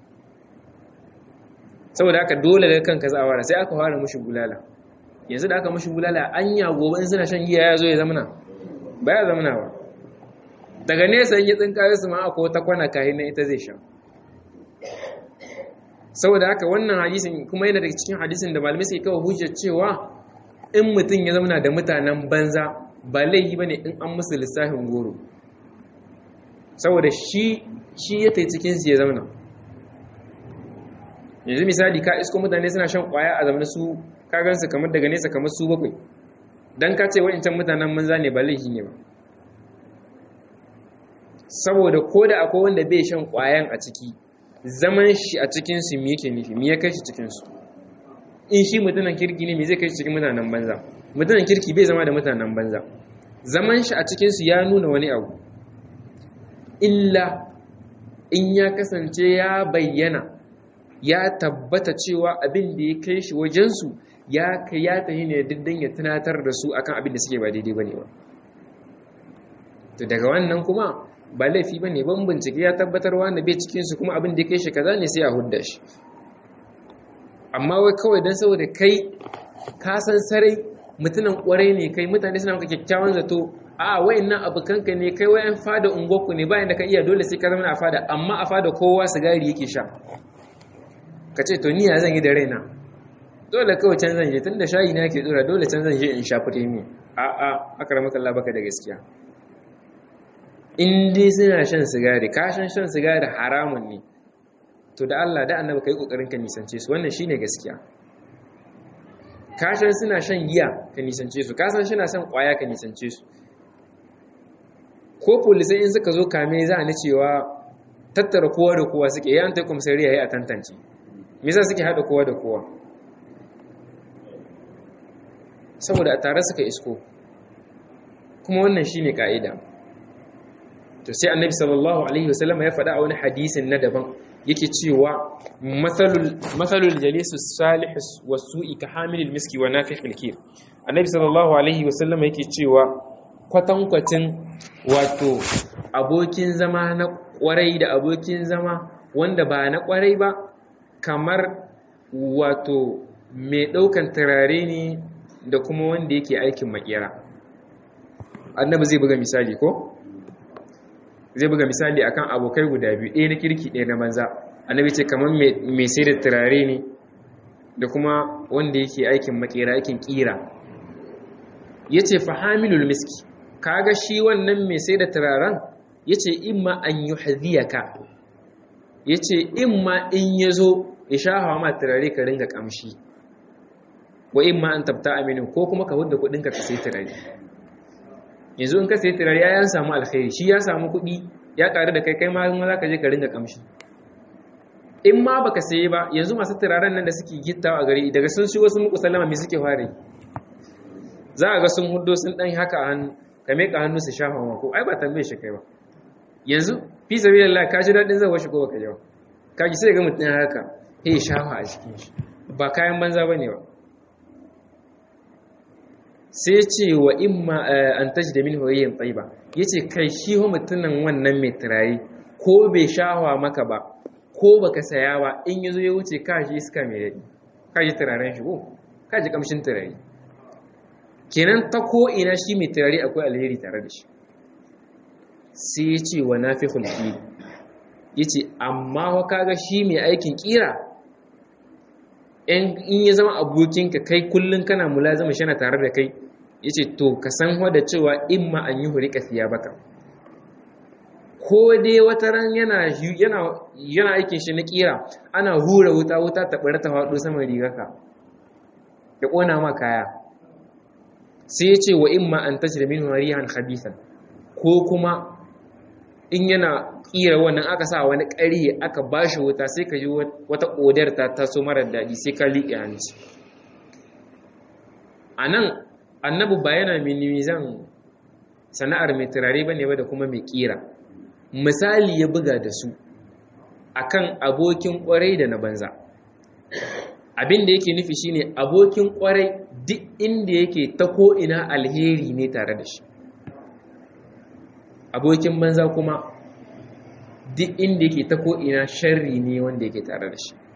saboda haka dole da kanka za a fara sai aka fara mushi bulala yanzu da aka mushi bulala anya gobe in suna shan giya ya zo ya zamana ba ya zamana ba daga nesa in yi tsinkaye su ma aka wata kwana kayi na ita zai sha saboda haka wannan hadisin kuma yana daga cikin hadisin da malamai suke kawo hujjar cewa in mutum ya zauna da mutanen banza ba laifi bane in an musu lissafin goro saboda shi shi ya tai cikin su ya zauna yanzu misali ka isko mutane suna shan kwaya a zamanin su ka gansu kamar daga nesa kamar su bakwai dan ka ce wa'incan mutanen banza ne ba laifi ne ba saboda ko da akwai wanda bai shan kwayan a ciki zaman shi a cikinsu me yake nufi me ya kai shi cikinsu in shi mutanen kirki ne me zai kai shi cikin mutanen banza mutanen kirki bai zama da mutanen banza zaman shi a cikinsu ya nuna wani abu illa in ya kasance ya bayyana ya tabbata cewa abin da ya kai shi wajensu ya kai ya tahi ne diddan ya tunatar da su akan abin da suke ba daidai bane ba to daga wannan kuma ba laifi ba ne ban bincike ya tabbatarwa na bai cikinsu kuma abin da ya kai shi kaza ne sai a hudda shi amma wai kawai don saboda kai ka san sarai mutumin kwarai ne kai mutane suna maka kyakkyawan zato a wayan nan abokanka ne kai wayan fada ungoku ne bayan da ka iya dole sai ka zama a fada amma a fada kowa sigari yake sha ka ce to ni ya zan yi da raina dole kawai can zan je tun da shayi na ke tsura dole can zan je in sha fitimi a a akramaka Allah baka da gaskiya in dai suna shan sigari kashin shan sigari haramun ne to da Allah da annabi kai kokarin ka nisance su wannan shine gaskiya kashin suna shan giya ka nisance su kasan suna shan kwaya ka nisance su ko polisai in suka zo kame za a ni cewa tattara kowa da kowa suke yan ta komisariya yayi a tantance me yasa suke hada kowa da kowa saboda a tare suka isko kuma wannan shine ka'ida to sai annabi sallallahu alaihi wasallam ya faɗa a wani hadisin na daban yake cewa mathalul jalisu salih wasu'i ka hamilil miski wa nafikhil kir annabi sallallahu alaihi wasallam yake cewa kwatankwacin wato abokin zama na kwarai da abokin zama wanda ba na kwarai ba kamar wato mai ɗaukan turare ne da kuma wanda yake aikin makera annabi zai buga misali ko zai buga misali akan abokai guda biyu ɗaya na kirki ɗaya na banza annabi ce kamar mai sai da turare ne da kuma wanda yake aikin makera aikin kira ya ce fahamilul miski kaga shi wannan mai sai da turaren ya ce imma an yi haziyaka ya ce imma in ya zo ya sha hawa ma turare ka ringa kamshi wa imma an tabta aminin ko kuma ka hudda kudinka ka sai turare yanzu in ka sai turare ya yan samu alkhairi shi ya samu kuɗi ya ƙaru da kai kai ma za ka je ka ringa kamshi in ma baka saye ba yanzu masu turaren nan da suke gittawa a gari daga sun shigo sun muku sallama me suke fare za a ga sun hudo sun dan haka a hannu ka meka hannu su shafa ma ko ai ba tambaye shi kai ba yanzu fi sabilillah ka ji dadin zan washe ko baka ji ba ka ji sai ga mutum haka he shafa a cikin shi ba kayan banza bane ba sai ce wa imma an taji da min hoyayyen tsayiba ya ce kai shi ho mutumin wannan mai turare ko bai shawa maka ba ko baka saya ba in yazo ya wuce ka shi iska mai daɗi ka ji turaren shi ko ka ji kamshin turare kenan ta ko ina shi mai turare akwai alheri tare da shi sai ya ce wa nafi hulki ya ce amma wa kaga shi mai aikin kira in ya zama abokinka kai kullum kana mulazama shi na tare da kai ya ce to ka san da cewa in ma an yi huri siya baka ko dai wata ran yana yana aikin shi na kira ana hura wuta wuta ta ɓara ta faɗo saman rigarka ya ƙona ma kaya sai ya ce wa in ma an tashi da min harihan khabithan ko kuma in yana kira wannan aka sa wani ƙari aka ba shi wuta sai ka ji wata ƙodar ta taso marar daɗi sai ka liƙe hanci a nan annabu ba yana minimizan sana'ar mai turare ba ne ba da kuma mai ƙira misali ya buga da su akan abokin kwarai da na banza abin da yake nufi shine abokin kwarai duk inda yake ta ko ina alheri ne tare da shi abokin banza kuma duk inda yake ta ko ina sharri ne wanda yake tare da shi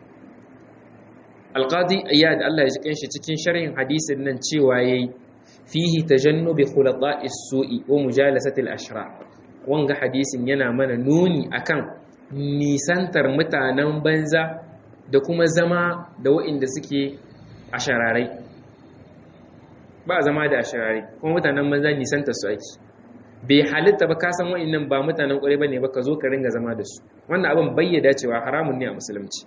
alqadi ayyad Allah ya ji kanshi cikin sharhin hadisin nan cewa yayi fihi tajannubi khulata'i su'i wa mujalasati al-ashrar wanga hadisin yana mana nuni akan nisantar mutanen banza da kuma zama da waɗanda suke ashararai ba zama da ashararai kuma mutanen banza nisantar su ake bai halitta ba ka san waɗannan ba mutanen ƙwarai bane ba ka zo ka ringa zama da su wannan abin bayyada cewa haramun ne a musulunci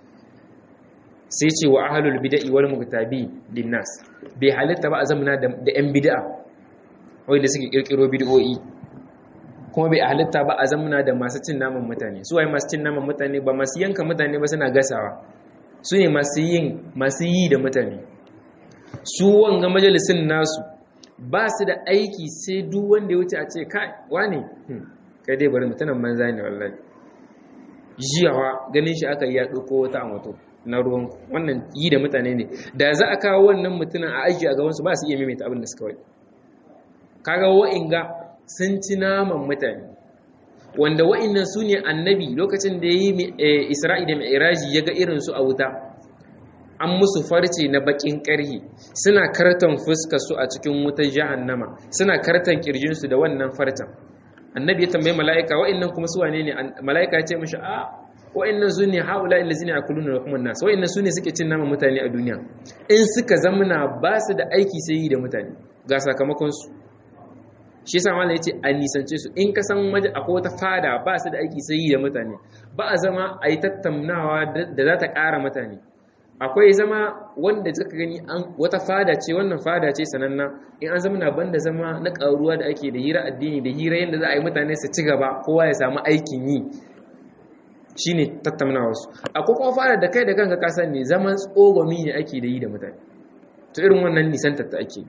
sai ce wa ahlul bid'i wal mubtabi linnas bai halitta ba a zamana da yan bid'a wanda suke kirkiro bid'o'i kuma bai halitta ba a zamana da masu cin naman mutane su waye masu cin naman mutane ba masu yanka mutane ba suna gasawa su ne masu yin masu yi da mutane su wanga majalisin nasu ba su da aiki sai duk wanda ya wuce a ce kai wane kai dai bari mutanen banza ne wallahi jiyawa ganin shi aka yi ya ɗauko wata a moto na ruwan wannan yi da mutane ne da za a kawo wannan mutumin a aiki a gabansu ba su iya maimaita abin da suka wani kaga wa'inga sun ci naman mutane wanda wa'innan su ne annabi lokacin da ya yi isra'i da mai ya ga irinsu a wuta an musu farce na bakin ƙarhi suna kartan fuskar su a cikin wutar jahannama suna kartan kirjinsu da wannan fartan annabi ya tambayi mala'ika wa'innan kuma su wane ne mala'ika ya ce mishi a wa'annan su ne haula illazina yakuluna lakum nas wa'annan su ne suke cin naman mutane a duniya in suka zamana ba su da aiki sai yi da mutane ga sakamakon su shi yasa mallan yace a nisance su in ka san maji akwai wata fada ba su da aiki sai yi da mutane ba a zama a yi tattaunawa da za ta ƙara mutane akwai zama wanda suka gani an wata fada ce wannan fada ce sananna in an zama na banda zama na ƙaruwa da ake da hira addini da hira yadda za a yi mutane su ci gaba kowa ya samu aikin yi shine tattaunawa su akwai kuma fara da kai da kanka ka ne zaman tsogomi ne ake da yi da mutane to irin wannan nisan ta ake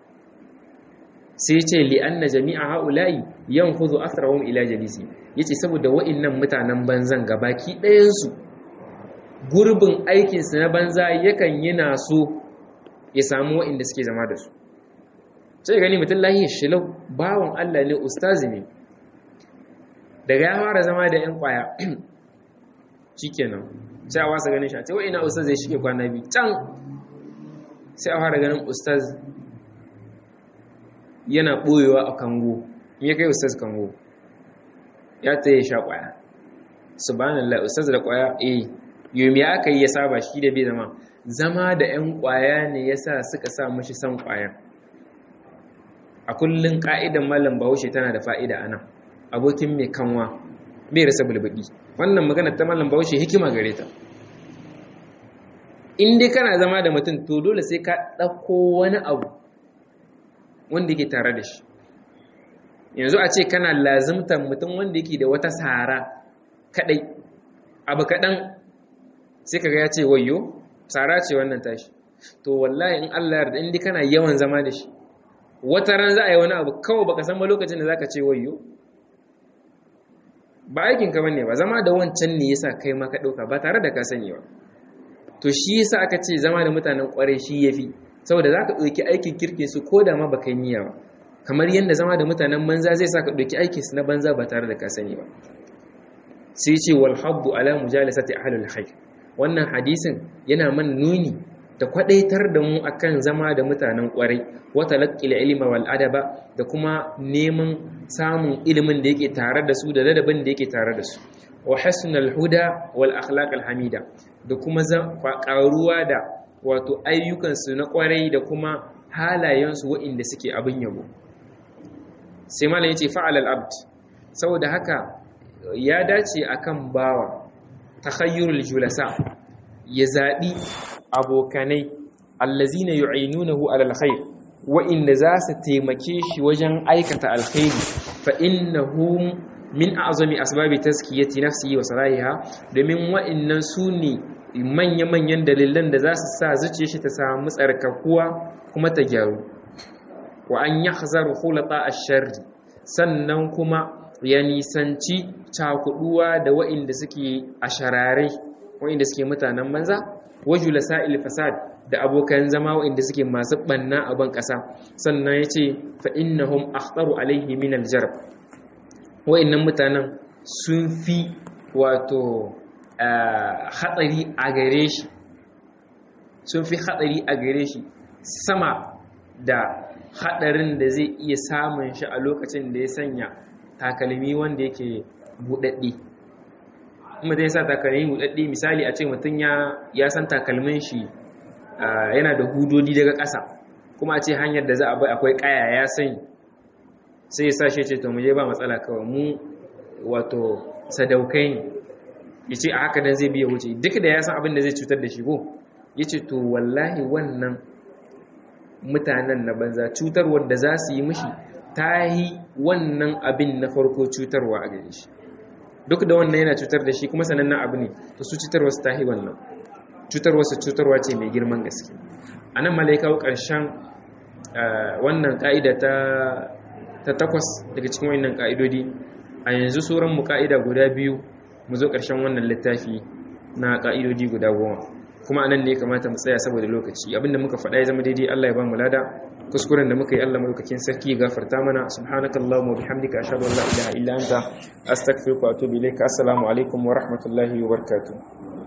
sai ce li anna jami'a haula'i yanfuzu athrahum ila jalisi yace saboda wa'annan mutanen banzan gabaki ɗayan su gurbin aikin su na banza yakan yi naso ya samu wa'anda suke zama da su sai gani mutum lahi shilau bawon Allah ne ustazi ne daga ya fara zama da yan kwaya shikenan sai a wasa ganin shi a ce wa ina ustaz zai shige kwana biyu can sai a fara ganin ustaz yana ɓoyewa a kango ya kai ustaz kango ya ta yi sha ƙwaya subhanallah ustaz da ƙwaya eh yomi aka yi ya saba shi da bai zama zama da 'yan ƙwaya ne ya sa suka sa mashi san ƙwaya a kullum ƙa'idan malam bahaushe tana da fa'ida a nan abokin mai kanwa bai rasa bulbudi wannan magana ta malam bahaushe hikima gare ta in dai kana zama da mutum to dole sai ka ɗauko wani abu wanda yake tare da shi yanzu a ce kana lazimtar mutum wanda yake da wata sara kadai abu kaɗan sai kaga ya ce wayo sara ce wannan tashi to wallahi in Allah yarda in dai kana yawan zama da shi wata ran za a yi wani abu kawai baka san ba lokacin da zaka ce wayo ba aikin ka bane ba zama da wancan ne yasa kai ma ka dauka ba tare da ka sani ba to shi yasa aka ce zama da mutanen kware shi yafi saboda zaka dauki aikin kirkin su koda ma baka yi niyya ba kamar yadda zama da mutanen banza zai sa ka dauki aikin su na banza ba tare da ka sani ba sai ce wal habbu ala mujalasati ahlul khair wannan hadisin yana man nuni da kwadaitar da mu akan zama da mutanen kwarai wa talaqqil ilma wal adaba da kuma neman samun ilimin da yake tare da su da ladabin da yake tare da su wa hasnul huda wal akhlaq al hamida da kuma karuwa da wato ayyukan su na kwarai da kuma halayen su waɗanda suke abin yabo sai malam yace fa'al al abd saboda haka ya dace akan bawa takhayyurul julasa ya zabi abokanai allazina yu'inunahu alal khair wa inda za su taimake shi wajen aikata alkhairi fa innahum min a'zami asbabi tazkiyati nafsihi wa salahiha domin wa'annan su ne manya-manyan dalilan da za su sa zuciyar shi ta samu tsarkakuwa kuma ta gyaru wa an yahzaru khulata ash-sharri sannan kuma ya nisanci cakuduwa da wa'inda suke a shararai wa'inda suke mutanen banza wajula sa'il fasad da abokan zama wa'inda suke masu banna a ban ƙasa sannan ya ce fa innahum akhtaru alaihi min aljarb wa'innan mutanen sun fi wato hatsari a gare shi sun fi hatsari a gare shi sama da hadarin da zai iya samun shi a lokacin da ya sanya takalmi wanda yake buɗaɗɗe mutum ya sa takalmi buɗaɗɗe misali a ce mutum ya san takalmin shi yana da hudodi daga ƙasa kuma a ce hanyar da za a bai akwai ƙaya ya sani sai ya sa shi ce to muje ba matsala kawai mu wato sadaukai ne ya ce a haka dan zai biya wuce duk da ya san abin da zai cutar da shi ko ya ce to wallahi wannan mutanen na banza cutarwar da za su yi mishi ta yi wannan abin na farko cutarwa a gare shi duk da wannan yana cutar da shi kuma sanannen abu ne to su cutarwa su ta yi wannan cutarwa su cutarwa ce mai girman gaske a nan malaikawa ƙarshen wannan ƙa'ida ta takwas daga cikin wannan ƙa'idodi a yanzu sauran mu ƙa'ida guda biyu mu zo ƙarshen wannan littafi na ƙa'idodi guda goma kuma anan ne kamata mu tsaya saboda lokaci abinda muka faɗa ya zama daidai Allah ya ba mu lada kuskuren da muka yi Allah madaukakin sarki gafarta mana subhanakallahumma wa bihamdika ashhadu an la ilaha illa anta astaghfiruka wa atubu ilaika assalamu alaikum wa rahmatullahi wa barakatuh